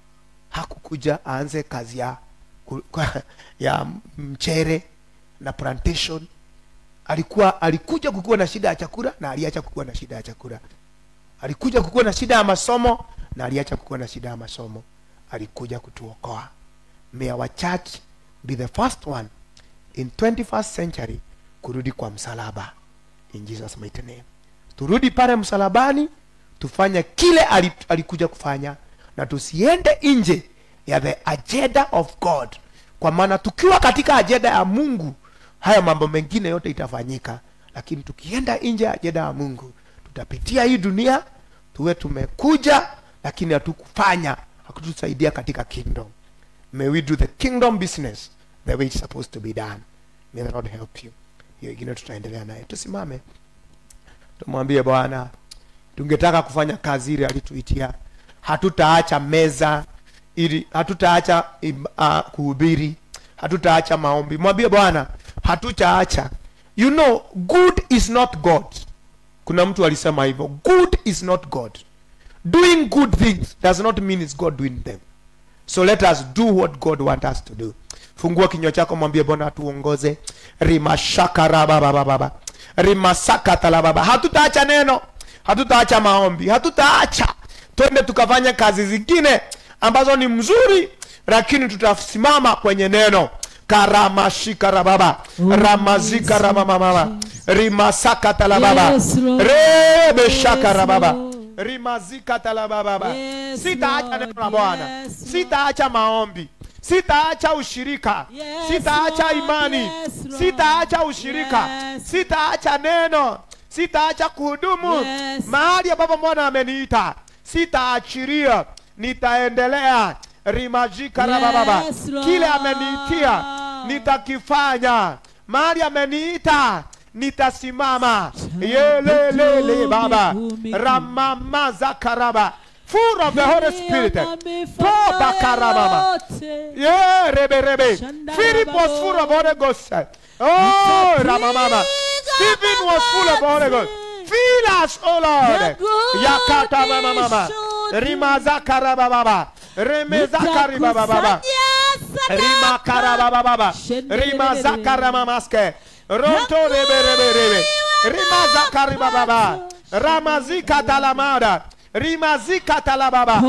hakukuja aanze kazi ya ku- kwa- ya mchere na plantation alikuwa alikuja kukuwa na shida ya chakula na aliacha kukuwa na shida ya chakula alikuja kukuwa na shida ya masomo na aliacha kukuwa na shida ya masomo alikuja kutuokoa may our church be the first one in 21st century kurudi kwa msalaba in jesus mighty name turudi pale msalabani tufanye kile ali- alikuja kufanya na tusiende nje ya the agenda of god kwa maana tukiwa katika ajenda ya mungu haya mambo mengine yote itafanyika lakini tukienda nje ya ajenda ya mungu tutapitia hii dunia tuwe tumekuja lakini hatukufanya hakutusaidia katika kingdom may we do the kingdom business the way it's supposed to be done may the lord help you hiyo ingine tutaendelea naye tusimame tumwambie bwana tungetaka kufanya kazi ile alituitia hatutaacha meza ili hatutaacha im- uh, kuhubiri hatutaacha maombi mwambie bwana hatutaacha you know good is not god kuna mtu alisema hivyo good is not god doing good things does not mean it's god doing them so let us do what god want us to do fungua kinywa chako mwambie bwana atuongoze rimashakarababababa rimasakatalababa hatutaacha neno hatutaacha maombi hatutaacha twende tukafanya kazi zingine ambazo ni mzuri lakini tutasimama kwenye neno karamashikarababa ramazikarabamamama rimasakatalababa Yes, Lord. rebeshakarababa rimazika talabababa Yes, sitaacha Lord. neno la bwana Yes, Lord. sitaacha maombi sitaacha ushirika Yes, sitaacha Lord. imani Yes, Lord. sitaacha ushirika Yes. sitaacha neno sitaacha kuhudumu Yes. mahali ambapo bwana ameniita sitaachiria nitaendelea rimajika Yes, rabababa Lord. kile ameniitia nitakifanya mahali ameniita nitasimama yelelele baba ramamazakaraba full of the holy spirit toba karababa Yeah, rebe rebe. Shanda Philip was babo. full of Holy Ghost. Oh, Ramamama. Stephen was full of Holy Ghost. Fill us, oh Lord. The Yakata mama mama. should Rimaza karaba baba. Remeza kariba baba baba. Rima karaba baba baba. Rimaza karama maske. Ronto rebe rebe rebe. Rimaza kariba baba. Ramazika talamada. Rimazika talababa.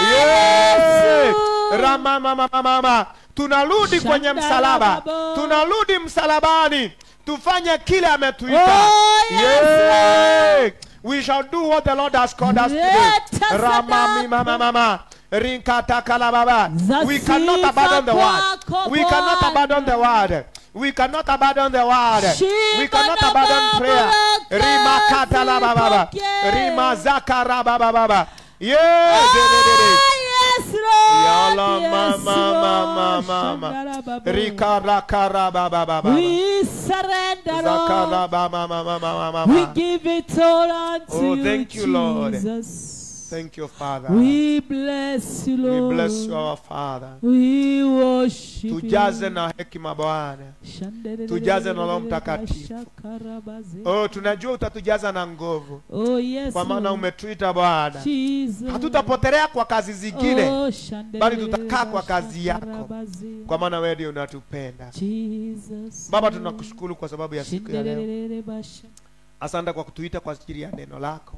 Yeah. Rama mama mama mama. Tunarudi kwenye Shanda msalaba. babo. Tunarudi msalabani. Tufanye kile ametuita. Oh, yes, Yeah. We shall do what the Lord has called us to Let do. us Rama mi adapt. mama mama. Rinkata kalababa. We cannot Zasifa abandon the word. kwako We cannot Bwana. abandon the word. We cannot abandon the word. Shika We cannot na abandon baba prayer. wake, Rima kata la baba baba. zipokee. Rima zaka ra baba baba. Yeah. de- de- de- de. Yes, Lord. Yala Yes, mama mama Lord. mama. Shandara babo. Rika raka ra baba baba. We surrender, Zaka Lord. ra baba mama mama We mama. give it all unto Oh, you, thank you, Lord. Jesus. Thank you, Father. We bless you, We Lord. bless you, our Father. We worship Tujaze you. na hekima Bwana. Shandelelele- tujaze na Roho Mtakatifu. Shakarabaze. Oh, tunajua utatujaza na nguvu, Oh, yes, kwa maana Lord. umetuita Bwana. Jesus. Hatutapotelea kwa kazi zingine, Oh, shandelelele- bali tutakaa kwa kazi yako. shakarabaze. kwa maana wewe ndio unatupenda. Jesus. Baba, tunakushukuru kwa sababu ya siku ya leo. Shindelelele basha. Asante kwa kutuita kwa ajili ya neno lako.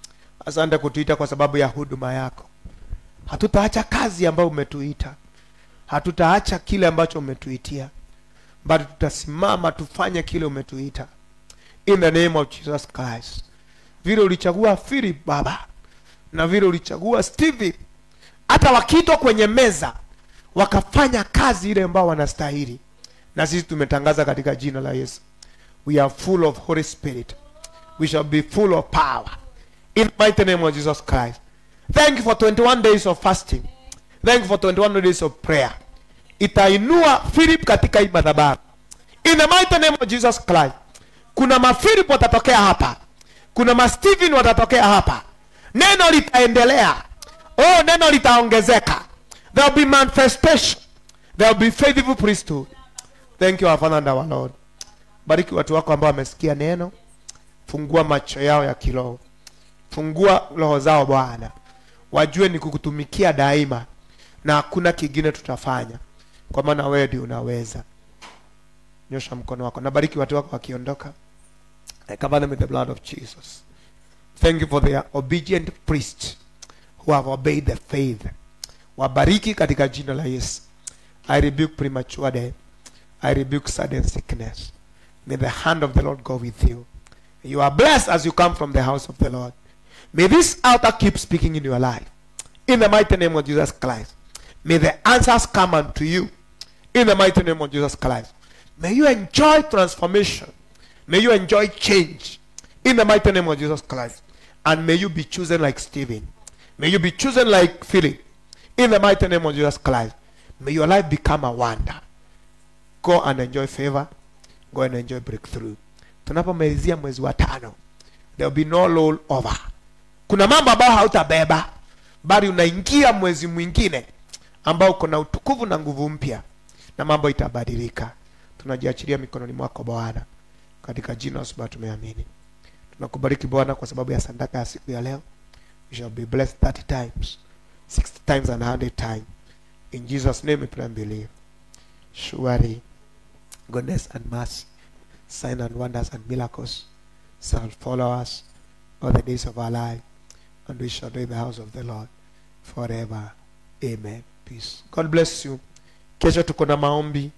Asante kutuita kwa sababu ya huduma yako. Hatutaacha kazi ambayo umetuita, hatutaacha kile ambacho umetuitia, bali tutasimama tufanye kile umetuita, in the name of Jesus Christ. Vile ulichagua Philip Baba, na vile ulichagua Stephen, hata wakiitwa kwenye meza wakafanya kazi ile ambao wanastahili, na sisi tumetangaza katika jina la Yesu, we are full of Holy Spirit we shall be full of power. In the mighty name of Jesus Christ. Thank you for 21 days of fasting. Thank you for 21 days of prayer. Itainua Philip katika hii madhabahu. In the mighty name of Jesus Christ. Kuna mafilip watatokea hapa. Kuna mastephen watatokea hapa. Neno litaendelea. Oh, neno litaongezeka. There will be manifestation. There will be faithful priesthood. Thank you our Father and our Lord. Bariki watu wako ambao wamesikia neno fungua macho yao ya kiroho fungua roho zao bwana wajue ni kukutumikia daima na hakuna kingine tutafanya kwa maana wewe ndio unaweza nyosha mkono wako nabariki watu wako wakiondoka I cover them with the blood of Jesus thank you for the obedient priests who have obeyed the faith wabariki katika jina la Yesu I rebuke premature death I rebuke sudden sickness may the hand of the Lord go with you you are blessed as you come from the house of the Lord. May this altar keep speaking in your life. In the mighty name of Jesus Christ. May the answers come unto you. In the mighty name of Jesus Christ. May you enjoy transformation. May you enjoy change. In the mighty name of Jesus Christ. And may you be chosen like Stephen. May you be chosen like Philip. In the mighty name of Jesus Christ. May your life become a wonder. Go and enjoy favor. Go and enjoy breakthrough. tunapomalizia mwezi wa tano there will be no roll over kuna mambo ambayo hautabeba bali unaingia mwezi mwingine ambao uko na utukufu na nguvu mpya na mambo itabadilika tunajiachilia mikononi mwako bwana katika jina la Yesu tumeamini tunakubariki bwana kwa sababu ya sadaka ya siku ya leo you shall be blessed 30 times 60 times and 100 times in jesus name we pray and believe surely goodness and mercy sign and wonders and miracles shall follow us all the days of our life, and we shall do in the house of the Lord forever. Amen. Peace. God bless you. Kesho tuko na maombi